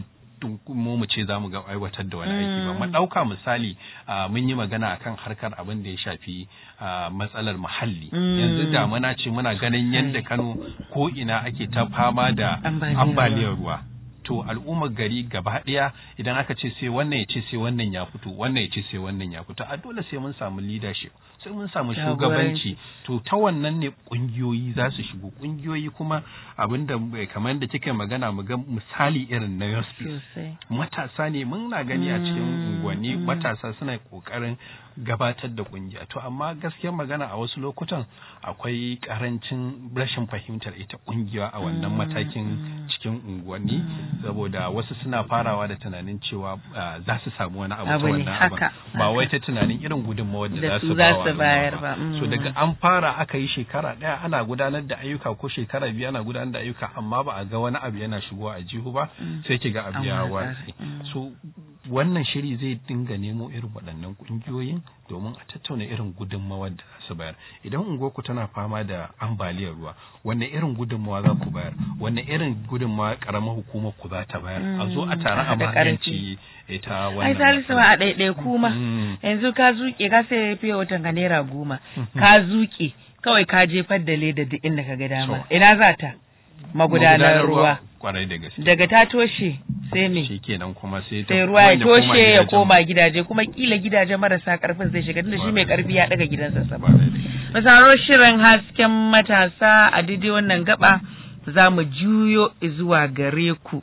mu mu ce za mu ga aiwatar da wani aiki ba mu ɗauka misali mun yi magana akan harkar abin da ya shafi matsalar muhalli yanzu damuna ce muna ganin yadda kano ko ina ake ta fama da ambaliyar ruwa to al'ummar gari gaba ɗaya idan aka ce sai wannan ya ce sai wannan ya fito wannan ya ce sai wannan ya fito a dole sai mun samu leadership sai mun samu shugabanci to ta wannan ne kungiyoyi za su shigo kungiyoyi kuma abinda kamar da kika magana mu ga misali irin na Yospi matasa ne mun na gani a cikin unguwanni matasa suna kokarin gabatar da kungiya to amma gaskiyar magana a wasu lokutan akwai karancin rashin fahimtar ita kungiya a wannan matakin cikin unguwanni saboda wasu suna farawa da tunanin cewa za su samu wani abu ta wannan abu ba wai ta tunanin irin gudunmawar da za su bayar ba so daga an fara aka yi shekara ɗaya ana gudanar da ayyuka ko shekara biyu ana gudanar da ayyuka amma ba a ga wani abu yana shigowa a jihu ba sai ki ga abu ya watsi so wannan shiri zai dinga nemo irin waɗannan ƙungiyoyin domin a tattauna irin gudunmawar da za su bayar idan unguwarku tana fama da ambaliyar ruwa wanne irin gudunmawa za ku bayar wanne irin gudunmawa karamar hukumar ku za ta bayar a zo a tare a magance ita wannan ai salisu a ɗaiɗai kuma yanzu ka zuke ka sai fiye watan ka naira goma ka zuke kawai ka jefar da leda duk inda ka ga dama ina za ta magudanar ruwa kwarai da gaske daga ta toshe sai me shikenan kuma sai ta sai ruwa ya toshe ya koma gidaje kuma kila gidaje marasa karfin zai shiga tunda shi mai karfi ya daga gidansa sama masaro shirin hasken matasa a daidai wannan gaba za mu juyo zuwa gare ku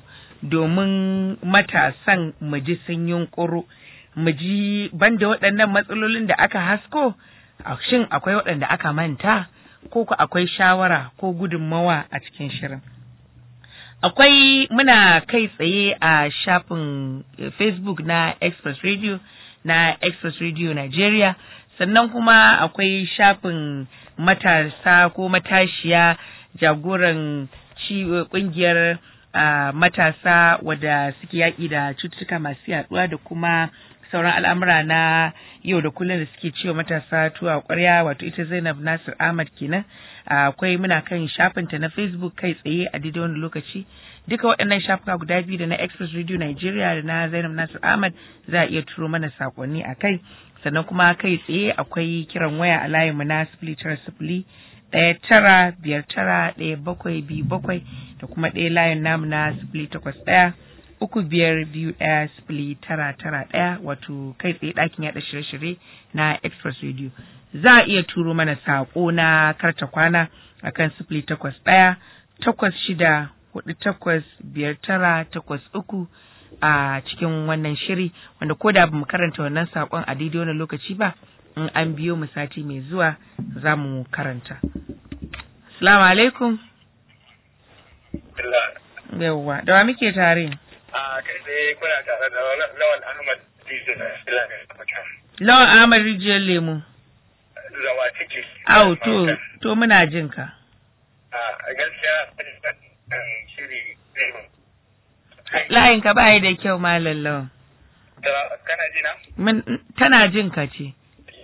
domin matasan mu ji sun yunkuru mu ji banda waɗannan matsalolin da aka hasko shin akwai waɗanda aka manta ko ku akwai shawara ko gudunmawa a cikin shirin akwai muna kai tsaye a shafin facebook na express radio na express radio nigeria sannan kuma akwai shafin matasa ko matashiya jagoran kungiyar uh, matasa wadda suke yaƙi da cututtuka masu yaɗuwa da kuma sauran al'amura na yau da kullum da suke ciwo matasa tuwa ƙwarya wato ita Zainab Nasir Ahmad kenan akwai muna kan shafinta na Facebook kai tsaye a daidai wani lokaci duka waɗannan shafuka guda biyu da na Express Radio Nigeria da na Zainab Nasir Ahmad za a iya turo mana sakonni a kai sannan kuma kai tsaye akwai kiran waya a layinmu na sifili tara sifili ɗaya tara biyar tara ɗaya bakwai biyu bakwai da kuma ɗaya layin namu na sifili takwas ɗaya uku biyar biyu ɗaya sifili tara tara ɗaya wato kai tsaye ɗakin yaɗa shirye-shirye na express radio za a iya turo mana saƙo na karta kwana akan sifili takwas ɗaya takwas shida hudu takwas biyar tara takwas uku a cikin wannan shiri wanda ko da bamu karanta wannan saƙon a daidai wannan lokaci ba in an biyo mu sati mai zuwa za mu karanta. Salamu alaikum. Yawwa, da wa muke tare? A kai dai kuna tare da Lawan Ahmad Dizu na Lawan Ahmad Rijiyar Lemu. Zawa ciki. Au, to, to muna jin ka. A gaskiya shiri Layin ka ba da kyau malam lawan. Kana jina? Mun tana jin ka ce.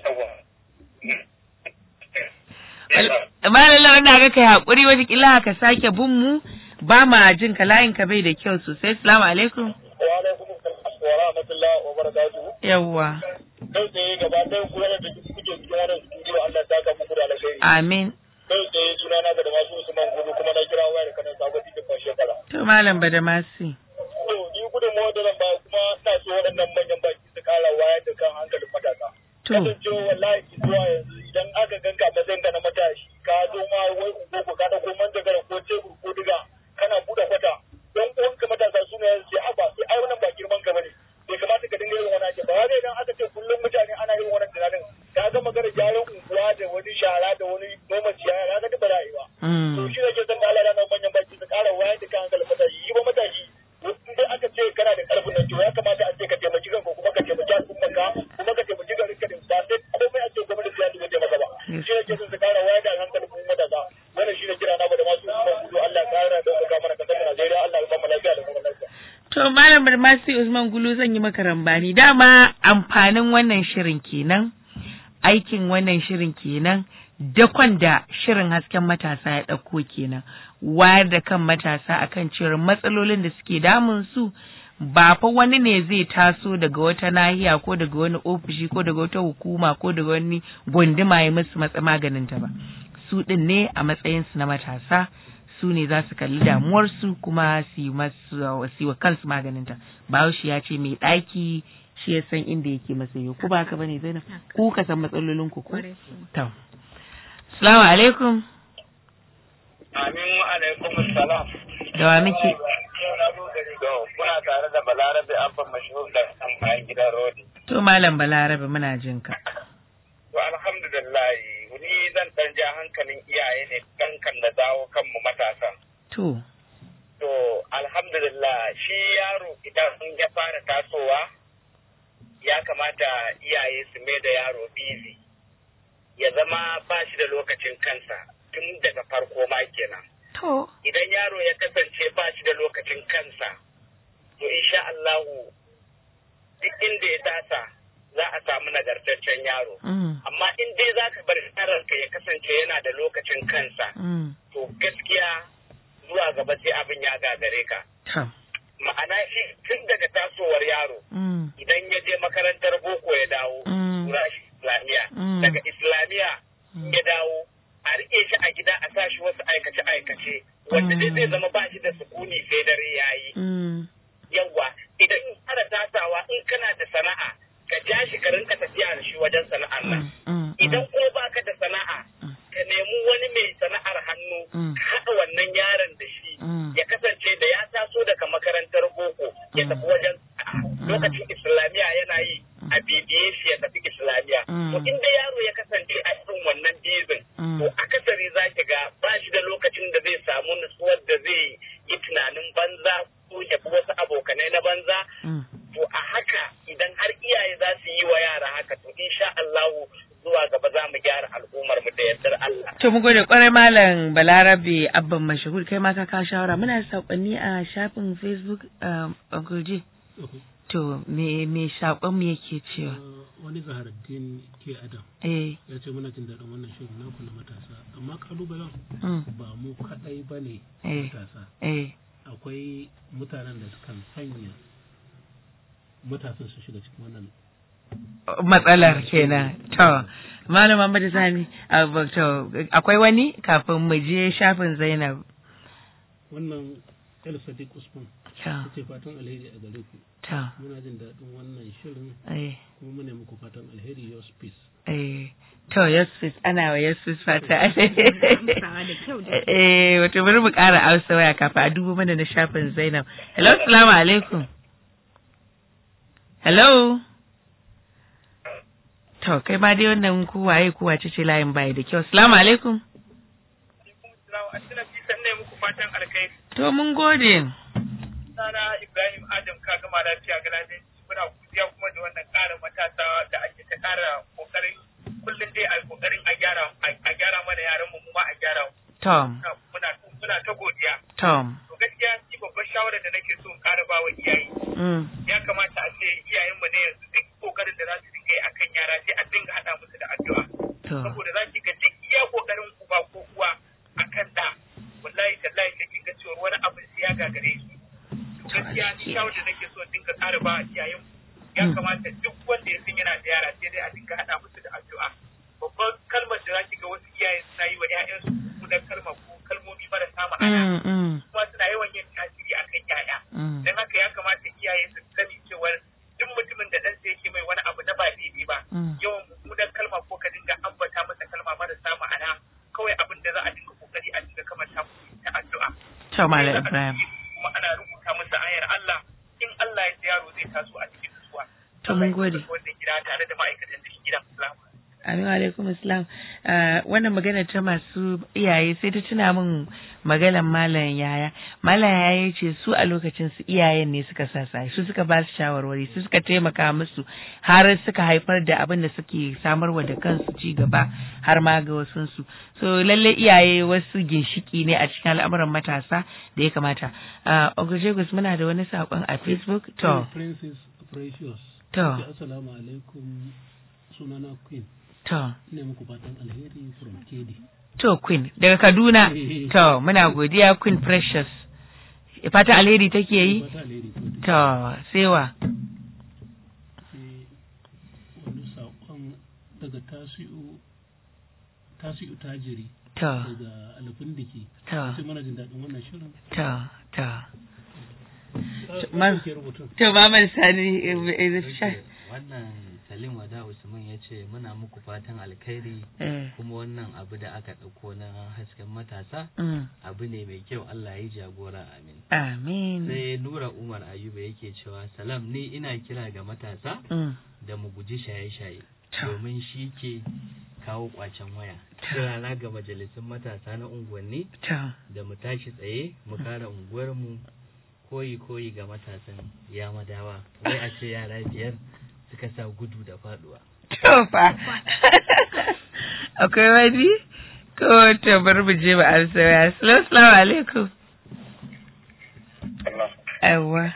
Malam lawan na ga kai haƙuri wata kila ka sake bin mu ba ma jin ka layin ka bai da kyau sosai. Assalamu alaikum. Wa alaikum wa rahmatullahi wa barakatuhu. Yawwa. Kai tsaye gaba ɗaya ku yana da kuke cikin wannan studio Allah ta ka muku da alheri. Amin. Kai tsaye suna na da masu Usman Gudu kuma na kira wayar kanan sabon cikin shekara. To malam Badamasi. To ni gudun mawa da zan ba kuma ina so waɗannan manyan baki su kara wayar da kan hankalin matasa. To. Kasancewa wallahi zuwa yanzu idan aka ganka matsayin ka na matashi ka zo ma wai ungogo ka ɗauko manjagara ko tebur ko diga kana buɗe kwata don uwanka matasa su ne sai haba sai ai wannan ba girman ka bane bai kamata ka dinga irin wannan ake ba wai idan aka ce kullum mutane ana irin wannan tunanin ka ga magana gyaran unguwa da wani shara da wani noma ciyaya ka ga duk ba za a yi ba to shi ne ke san da Allah ya manyan baki su ƙara wayar da kan hankalin matashi yi ba matashi in dai aka ce kana da ƙarfin nan to ya kamata a ce ka taimaki kanka kuma ka taimaki al'ummarka kuma ka taimaki garinka da ba sai komai a ce gwamnati ya dubo taimaka ba shi ne ke son su ƙara wayar da hankalin mu matasa wannan shi ne kira na da masu usman gudu Allah ya ƙara da ɗaukaka mana kasar Najeriya Allah ya ba mu lafiya da kuma lafiya. To Malam Barmasi Usman Gulu zan yi maka rambani dama amfanin wannan shirin kenan aikin wannan shirin kenan dakon da shirin hasken matasa ya ɗauko kenan wayar da kan matasa akan cewar matsalolin da suke damun su ba fa wani ne zai taso daga wata nahiya ko daga wani ofishi ko daga wata hukuma ko daga wani gunduma ya musu matsa maganinta ba su ɗin ne a matsayinsu na matasa su ne za su kalli damuwarsu kuma su yi wa kansu maganinta bahaushe ya ce mai ɗaki shi ya san inda yake masa yau ku ba haka bane zainab ku ka san matsalolin ku ko to assalamu alaikum Amin wa alaikum salam. da wa muke Kuna tare da Balarabe Abba Mashhur da an bayan gidan Rodi. to malam balarabe muna jin ka To alhamdulillah ni zan ɗan ja hankalin iyaye ne dan kan da dawo kanmu matasa. to To alhamdulillah shi yaro idan ya fara tasowa ya kamata iyaye su mai da yaro busy ya zama ba shi da lokacin kansa tun daga farko ma kenan. to Idan yaro ya kasance ba shi da lokacin kansa to insha Allahu duk inda ya tasa za a samu nagartaccen yaro. mm, amma in dai za ka bar yaronka ya kasance yana da lokacin kansa mm, to gaskiya zuwa gaba sai abin ya gagare ka to ma'ana shi tun daga tasowar yaro mm, idan ya je makarantar boko ya dawo Mm. tura shi islamiya Mm. daga islamiya ya dawo a rike shi a gida a sa shi wasu aikace aikace wanda dai zai zama ba shi da sukuni sai dare yayi mm, yawwa idan fara tasawa in kana da sana'a ka ja shi ka rinka tafiya da shi wajen sana'ar nan mm, mm, idan ko baka da sana'a Mm. ka nemi wani mai sana'ar hannu Mm. ka haɗa wannan yaron da shi Mm. ya kasance da ya taso daga makarantar boko ya tafi wajen lokacin islamiyya yana yi a bibiye shi ya tafi islamiyya Mm. to inda yaro ya kasance a irin wannan bizin Mm. to akasari za ki ga ba shi da lokacin da zai samu nutsuwar da zai yi tunanin banza ko ya fi wasu abokanai na banza mm, to a haka idan har iyaye za su yi wa yara haka to insha Allahu zuwa gaba za mu gyara al'ummar mu da yardar Allah. To mu gode kwarai malam Balarabe Abban Mashahur kai ma ka kawo shawara muna da saƙonni a shafin Facebook a Gurje. To me me saƙon mu yake cewa? wani zaharaddin ke adam Eh. ya ce muna jin daɗin wannan shirin naku na matasa amma kalubalen Mm. ba mu kaɗai ba ne Eh. matasa Eh. akwai mutanen da kan sanya matasan su shiga cikin wannan matsalar kenan to malam Muhammad Sani abu- to akwai wani kafin mu je shafin Zainab wannan el sadiq usman Ta. ce fatan alheri a gare ku Ta. muna jin daɗin wannan shirin Eh. kuma muna muku fatan alheri your peace eh to Yusuf ana wa Yusuf fata Amsawa da kyau da eh wato bari mu ƙara amsa waya kafin a dubo mana na shafin Zainab hello assalamu alaikum hello to kai ma dai wannan ku waye ku wace ce layin bai da kyau assalamu alaikum ne muku fatan alkhairi. to mun gode Sana Ibrahim Adam ka gama lafiya ga lafiya. Muna godiya kuma da wannan ƙara matasa da ake ta ƙara ƙoƙarin kullum dai a ƙoƙarin a gyara a gyara mana yaran mu mu ma a gyara mu. Tom Muna muna ta godiya. Tom To gaskiya ni babbar shawarar da nake so in ƙara ba wa iyaye. mm. Ya kamata a ce iyayenmu ne yanzu duk ƙoƙarin da za su dinga yi akan yara sai a dinga haɗa musu da addu'a. to Saboda za ki ga duk iya ƙoƙarin uba ko uwa akan da wallahi tallahi sai kin ga cewa wani abin sai ya gagare shi. To gaskiya ni shawarar da nake so in dinga ƙara ba iyayen ya kamata duk wanda ya san yana da yara sai dai a dinga haɗa musu da addu'a. Babban kalmar da za ki ga wasu iyaye suna yi wa 'ya'yansu mummunar kalma ko kalmomi marasa ma'ana. Mm, mm, kuma suna yawan yin tasiri akan yaya. mm. Don haka ya kamata iyaye su sani cewar duk mutumin da ɗansa yake mai wani abu na ba daidai ba, Mm. yawan mummunar kalma ko ka dinga ambata masa kalma marasa ma'ana kawai abin da za a dinga kokari a dinga kamanta musu ta addu'a. to malam Ibrahim Kuma ana rubuta masa ayar Allah in Allah ya ji yaro zai taso a cikin nutsuwa. to mun gode Wannan gida tare da ma'aikatan cikin gidan Salamu. Amin wa alaikum assalam. Ah, wannan magana ta masu iyaye sai ta tuna min maganar malam yaya. Malam yaya ya ce su a lokacin su iyayen ne suka sa sa su suka ba su shawarwari su suka taimaka musu har suka haifar da abin da suke samarwa da kansu ci gaba har ma ga wasu su. So lalle iyaye wasu ginshiki ne a cikin al'amuran matasa da ya kamata. Ah, Ogojegus muna da wani saƙon a Facebook to princess precious To. Ce, assalamu alaikum sunana queen to ne muku fatan alheri from kedi To Queen daga Kaduna. To muna godiya Queen Precious. Fata alheri take yi? fata alheri ko To sewa. sai wani saƙon daga tasi'u tasi'u tajiri To. daga alfin dake To. sai mana jin daɗin wannan shirin To to. Ta- Man- ta ke rubutun. To Maman Sani eh, eh, sha- wannan Salim Wada Usman ya ce muna muku fatan alkhairi Eh. kuma wannan abu da aka ɗauko na hasken matasa Mm. abu ne mai kyau Allah ya yi jagora amin. Amin. Sai Nura Umar Ayuba yake cewa salam ni ina kira ga matasa Mm. da mu guji shaye-shaye domin shi ke kawo kwacen waya. Kirana ga majalisun matasa na unguwanni To. da mu tashi tsaye mu kare unguwarmu koyi koyi ga matasan ya madawa wai a ce yara biyar suka sa gudu da faduwa. To fa. Akwai wani? Ko to bari mu je mu amsa waya. Assalamu alaikum. Yawwa.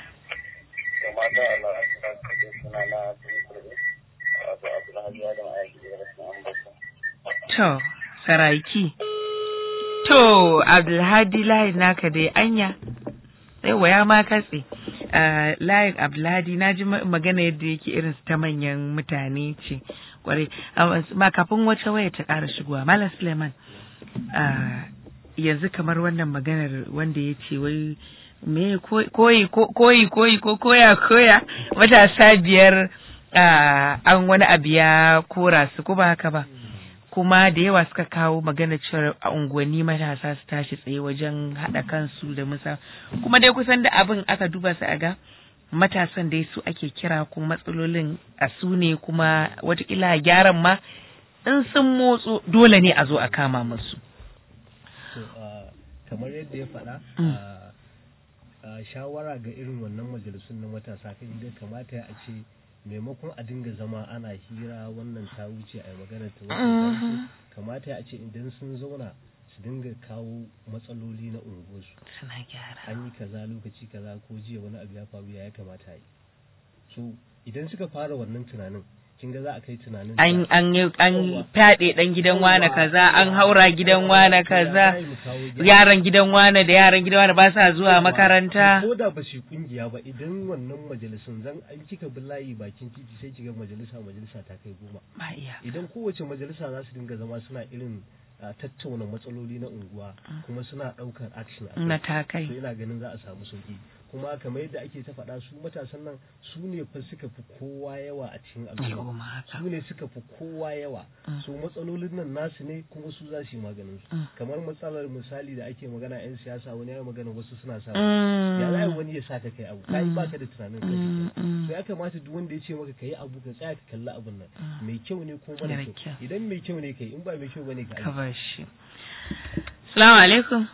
To, saraki. To, Abdulhadi layin naka dai anya. Yawwa ya ma katse. Ah, layin Abdulhadi na ji ma- magana yadda yake irin su ta manyan mutane ce. Kwarai. Ah, Ma kafin wata waya ta ƙara shigowa. Malam Suleiman. ah, yanzu kamar wannan maganar wanda ya ce wai me ko- koyi ko- koyi koyi ko koya koya matasa biyar ah, an wani abu ya kora su ko ba haka ba kuma da yawa suka kawo magana cewa a unguwanni matasa su tashi tsaye wajen haɗa kansu da musa kuma dai kusan da abin aka duba su a ga matasan dai su ake kira kuma matsalolin a su ne kuma watakila gyaran ma in sun motso dole ne a zo a kama musu to ah, kamar yadda ya faɗa Mm. ah, ah, shawara ga irin wannan majalisun na matasa kan ga kamata a ce maimakon a dinga zama ana hira wannan ta wuce a yi magana ta wuce ta wuce kamata a ce idan sun zauna su dinga kawo matsaloli na unguwarsu suna gyara an yi kaza lokaci kaza ko jiya wani abu ya faru ya kamata a yi so idan suka fara wannan tunanin kin ga za a kai tunanin an an yi an fyaɗe ɗan gidan wane kaza an haura gidan wane kaza yaran gidan wane da yaran gidan wane ba sa zuwa makaranta ko da ba su kungiya ba idan wannan majalisun zan an kika bi layi bakin titi sai kiga majalisa majalisa ta kai goma ba iya idan kowace majalisa za su dinga zama suna irin tattauna matsaloli na unguwa kuma suna ɗaukar action a na ta kai to ina ganin za a samu sauki kuma kamar yadda ake ta faɗa su matasan nan su ne fa suka fi kowa yawa a cikin al'umma su ne suka fi kowa yawa su matsalolin nan nasu ne kuma su za su yi maganin su kamar matsalar misali da ake magana yan siyasa wani ya magana wasu suna sa ya za wani ya sa ka kai abu kai baka da tunanin kai so ya kamata duk wanda ya ce maka kai abu ka tsaya ka kalli abun nan mai kyau ne ko mara kyau idan mai kyau ne kai in ba mai kyau bane ka ka bar shi assalamu alaikum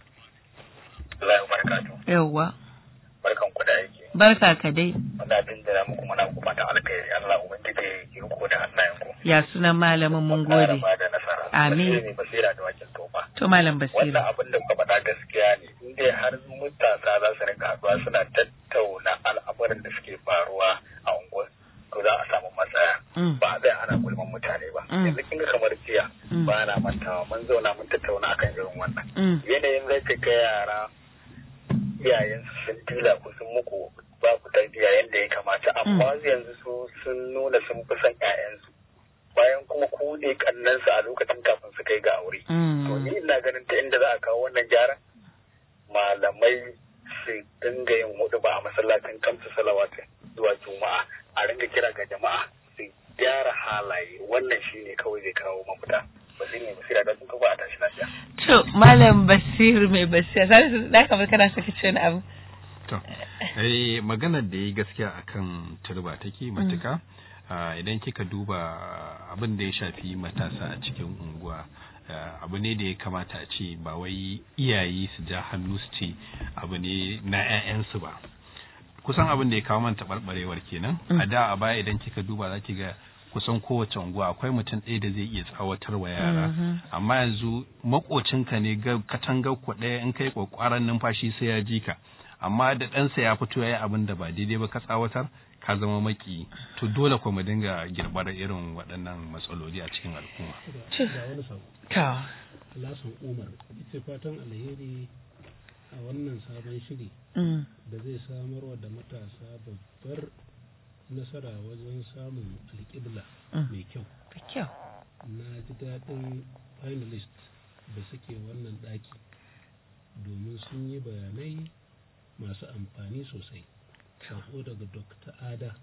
Allah ya barakatuh yawwa barkan ku da yake barka ka dai muna dindira muku muna ku fatan alkhairi Allah ubangiji ya riko da hannayen ku ya sunan malamin mun gode da nasara amin ne basira da wakil tofa to malam basira wannan abin da kuka faɗa gaskiya ne in dai har matasa za su rinka haɗuwa suna tattauna al'amuran da suke faruwa a unguwar to za a samu matsaya ba a tsaya ana gulman mutane ba yanzu kin ga kamar jiya ba na mantawa mun zauna mun tattauna akan irin wannan yanayin zai ga yara iyayensu sun tila ku sun muku ba ku tarbiyya yadda ya kamata amma yanzu su sun nuna sun fi son ƴaƴansu bayan kuma ku ne kannansu a lokacin kafin su kai ga aure to ni ina ganin ta inda za a kawo wannan gyaran malamai su dinga yin hudu ba a masallacin kamsu salawatu zuwa juma'a a ringa kira ga jama'a su gyara halaye wannan shine kawai zai kawo mafita ba zai ne basira da sun kafa a tashi lafiya To, Malam Basir mai basira, za su da kamar kana saka ce wani abu. To, eh maganar da yi gaskiya akan turba take matuka. Idan kika duba abin da ya shafi matasa a cikin unguwa, abu ne da ya kamata a ce ba wai iyaye su ja hannu su ce abu ne na 'ya'yansu ba. Kusan abin da ya kawo man taɓarɓarewar kenan. A da a baya idan kika duba za ki ga kusan kowace unguwa akwai mutum ɗaya da zai iya tsawatar wa yara amma yanzu makocinka ne ga katangar ku ɗaya in kai kwakwaran numfashi sai ya ji ka amma da ɗansa ya fito ya yi abin da ba daidai ba ka tsawatar ka zama maki to dole kuma dinga girbar irin waɗannan matsaloli a cikin al'umma. Ta. Lasan Umar, ita fatan alheri a wannan sabon shiri da zai samarwa da matasa babbar nasara wajen samun alƙibla mai kyau. kyau. Na ji daɗin finalist da suke wannan ɗaki domin sun yi bayanai masu amfani sosai. Sako daga Dr. Ada.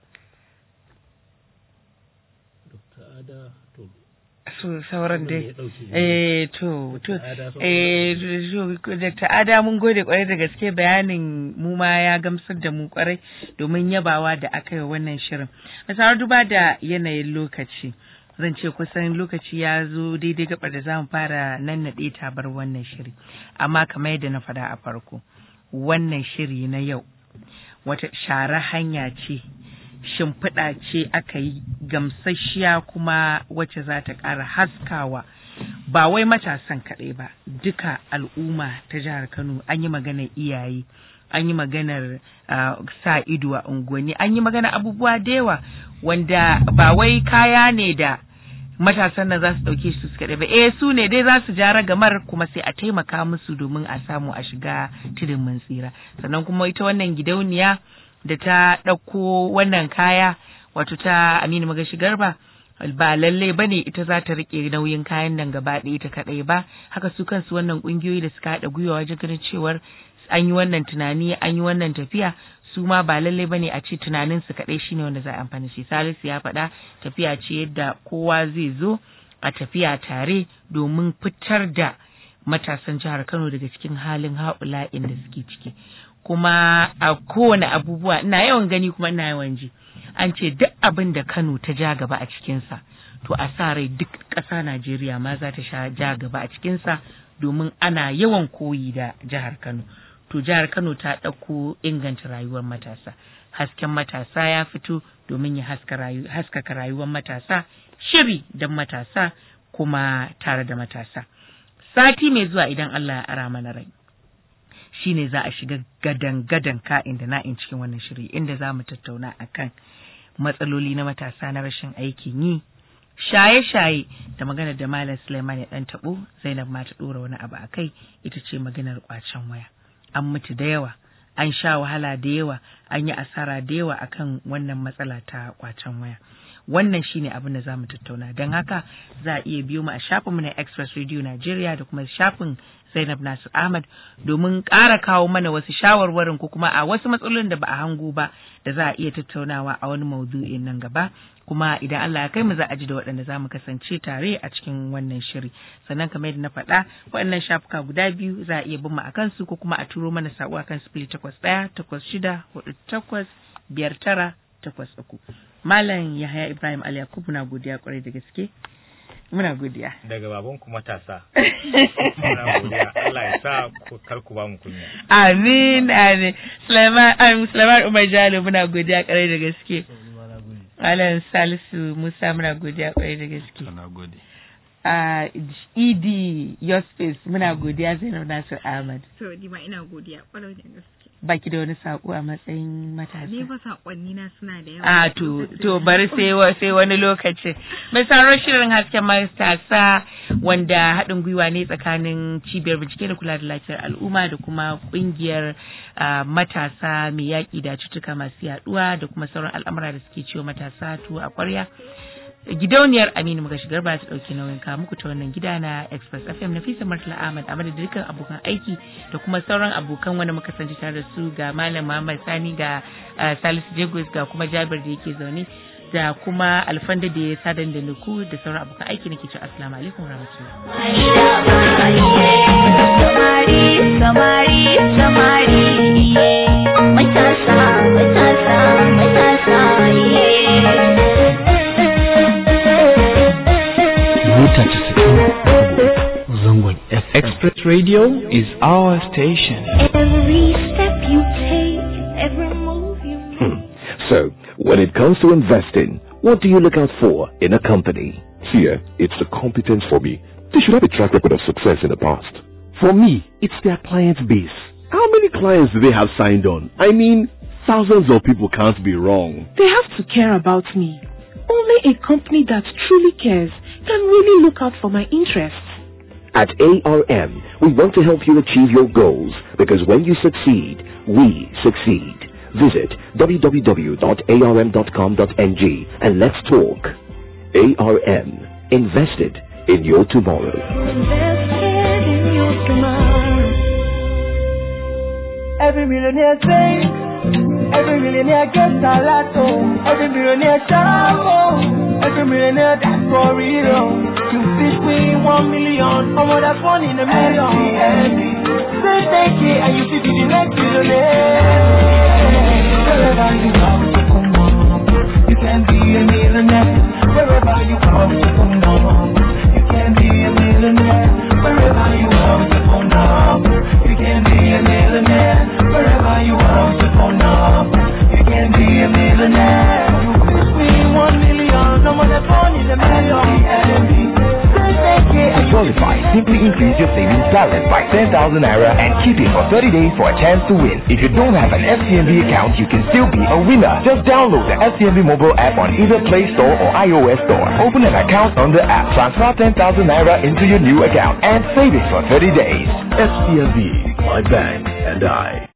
Dr. Ada to su sauran dai eh to to eh Dr. Ada mun gode kwarai da gaske bayanin mu ma ya gamsar da mu kwarai domin yabawa da aka yi wannan shirin misali duba da yanayin lokaci zan ce kusan lokaci ya zo daidai gabar da zamu fara nan naɗe tabar wannan shiri amma kamar yadda na faɗa a farko wannan shiri na yau wata share hanya ce shimfiɗa ce aka yi gamsasshiya kuma wacce za ta ƙara haskawa ba wai matasan kaɗai ba duka al'umma ta jihar kano an yi maganar iyaye an yi maganar uh, sa ido a unguwanni an yi maganar abubuwa da yawa wanda ba wai kaya ne da matasan nan za su ɗauke su su kaɗai ba eh su ne dai za su ja ragamar kuma sai a taimaka musu domin a samu a shiga tudun mun tsira sannan kuma ita wannan gidauniya da ta ɗauko wannan kaya wato ta Aminu Magashi Garba ba lallai ba ne ita za ta riƙe nauyin kayan nan gaba ɗaya ta kaɗai ba haka su kansu wannan ƙungiyoyi da suka haɗa gwiwa wajen ganin cewar an yi wannan tunani an yi wannan tafiya su ma ba lallai ba ne a ce tunanin su kaɗai shine wanda za a amfani shi salisu ya faɗa tafiya ce yadda kowa zai zo a tafiya tare domin fitar da matasan jihar Kano daga cikin halin haƙula'in da suke ciki kuma a kowane abubuwa ina yawan gani kuma ina yawan ji an ce duk abin da Kano ta ja gaba a cikinsa to a sa rai duk ƙasa Najeriya ma za ta sha ja gaba a cikinsa domin ana yawan koyi da jihar Kano to jihar Kano ta ɗauko inganta rayuwar matasa hasken matasa ya fito domin ya haskaka rayuwar matasa shiri don matasa kuma tare da matasa sati mai zuwa idan Allah ya ara mana rai shine za a shiga gadan-gadan ka'in da na'in cikin wannan shiri inda za mu tattauna akan matsaloli na matasa na rashin aikin yi shaye-shaye da magana da Malam Suleiman ya dan tabo Zainab ma ta dora wani abu a kai ita ce maganar kwacen waya an mutu da yawa an sha wahala da yawa an yi asara da yawa akan wannan matsala ta kwacen waya wannan shine abin da zamu tattauna don haka za a iya biyo mu a shafinmu na Express Radio Nigeria da kuma shafin Zainab Nasir Ahmad domin ƙara kawo mana wasu shawarwarin ko kuma a wasu matsalolin da ba a hango ba da za a iya tattaunawa a wani maudu'in nan gaba kuma idan Allah ya kai mu za a ji da waɗanda za mu kasance tare a cikin wannan shiri sannan kamar yadda na faɗa waɗannan shafuka guda biyu za a iya bin mu a kansu ko kuma a turo mana saƙo a kan sifili takwas ɗaya takwas shida hudu takwas biyar tara takwas uku Malam Yahaya Ibrahim Ali Yakubu na godiya kwarai da gaske. Muna godiya. Daga baban ku matasa. Muna godiya. Allah ya sa kar ku ba mu kunya. Amin amin. Sulaiman Sulaiman Umar Jalo muna godiya kwarai da gaske. Malam Salisu Musa muna godiya kwarai da gaske. Muna gode. Uh, ED Your Space muna godiya Zainab Nasir Ahmad. To, ni ma ina godiya kwarai da gaske. baki da wani sako a matsayin matasa. Ni ba sakonni na suna da yawa. A to to bari sai sai wani lokaci. Mai sauraron shirin hasken matasa wanda haɗin gwiwa ne tsakanin cibiyar bincike da kula da lafiyar al'umma da kuma ƙungiyar matasa mai yaƙi da cutuka masu yaɗuwa da kuma sauran al'amura da suke ciwo matasa to a ƙwarya. gidauniyar Aminu muka shigar ba ta ɗauki nauyin kawo muku ta wannan gida na Express FM na Fisa Murtala Ahmad a madadin dukkan abokan aiki da kuma sauran abokan wanda muka sanci tare da su ga Malam Muhammad Sani ga Salisu Jagos ga kuma Jabir da yake zaune da kuma Alfanda da ya sadan da nuku da sauran abokan aiki nake cewa assalamu alaikum Samari, samari, samari, matasa, matasa, matasa, yeah. mita zangon Express Radio is our station. Every step you take, every move you Hmm. So, when it comes to investing, what do you look out for in a company? Here, it's the competence for me. They should have a track record of success in the past. For me, it's their client base. How many clients do they have signed on? I mean, thousands of people can't be wrong. They have to care about me. Only a company that truly cares can really look out for my interests. At ARM, we want to help you achieve your goals because when you succeed, we succeed. Visit www.arm.com.ng and let's talk. ARM, invested in your tomorrow. Every millionaire sings, every millionaire gets a lot, oh. Every millionaire shout, oh. Every millionaire that's for real. You fish win one million, how much that's one in a million. Say thank you and you see the next millionaire. Wherever you are, you can be a millionaire. Wherever you are, you can be a millionaire. Wherever you are, you can be a millionaire. Wherever you are, you can be a millionaire. You win one million, no more than one in a million. To qualify, simply increase your savings balance by 10,000 naira and keep it for 30 days for a chance to win. If you don't have an FCMB account, you can still be a winner. Just download the FCMB mobile app on either Play Store or iOS Store. Open an account on the app, transfer 10,000 naira into your new account, and save it for 30 days. FCMB, my bank and I.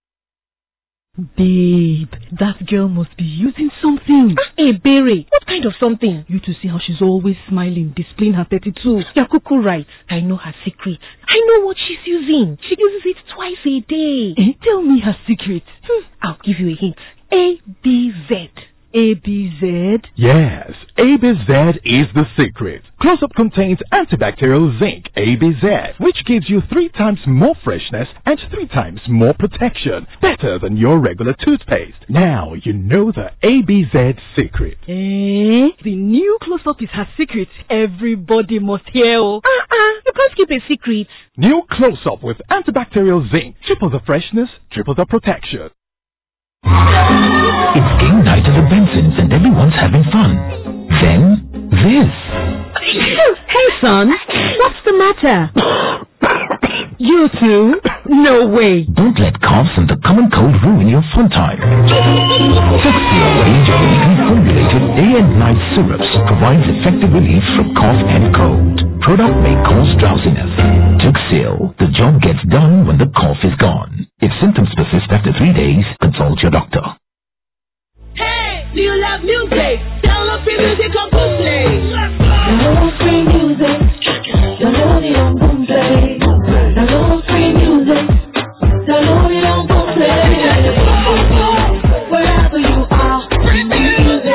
Babe, that girl must be using something. Hey, Berry, what kind of something? You to see how she's always smiling, displaying her 32. You're cuckoo right. I know her secret. I know what she's using. She uses it twice a day. Eh? Tell me her secret. Hmm, I'll give you a hint. A-B-Z. A-B-Z? Yes, ABZ is the secret. Close-up contains antibacterial zinc, ABZ, which gives you three times more freshness and three times more protection. Better than your regular toothpaste. Now you know the ABZ secret. Eh? The new close-up is her secret. Everybody must hear. oh. Uh-uh, you can't keep a secret. New close-up with antibacterial zinc. Triple the freshness, triple the protection. It's game night at the Bensons and everyone's having fun. Then, this. Hey, son, what's the matter? you too? No way. Don't let coughs and the common cold ruin your fun time. Tuxedo range of uniquely formulated day and night syrups provides effective relief from cough and cold. Product may cause drowsiness. Tuxil, the job gets done when the cough is gone. If symptoms persist after three days, consult your doctor. Hey, do you love music? Download free music on Boomplay. Download free music. Download it on Boomplay. Download free music. Download it on Boomplay. Wherever you are, free music.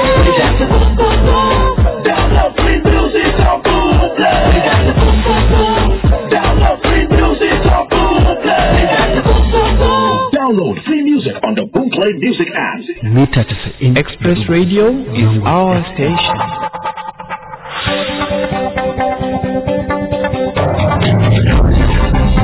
Download free music on Boomplay. Download free music on Boomplay. Download free music on the Boomplay Music app. Mita Express Radio is our station.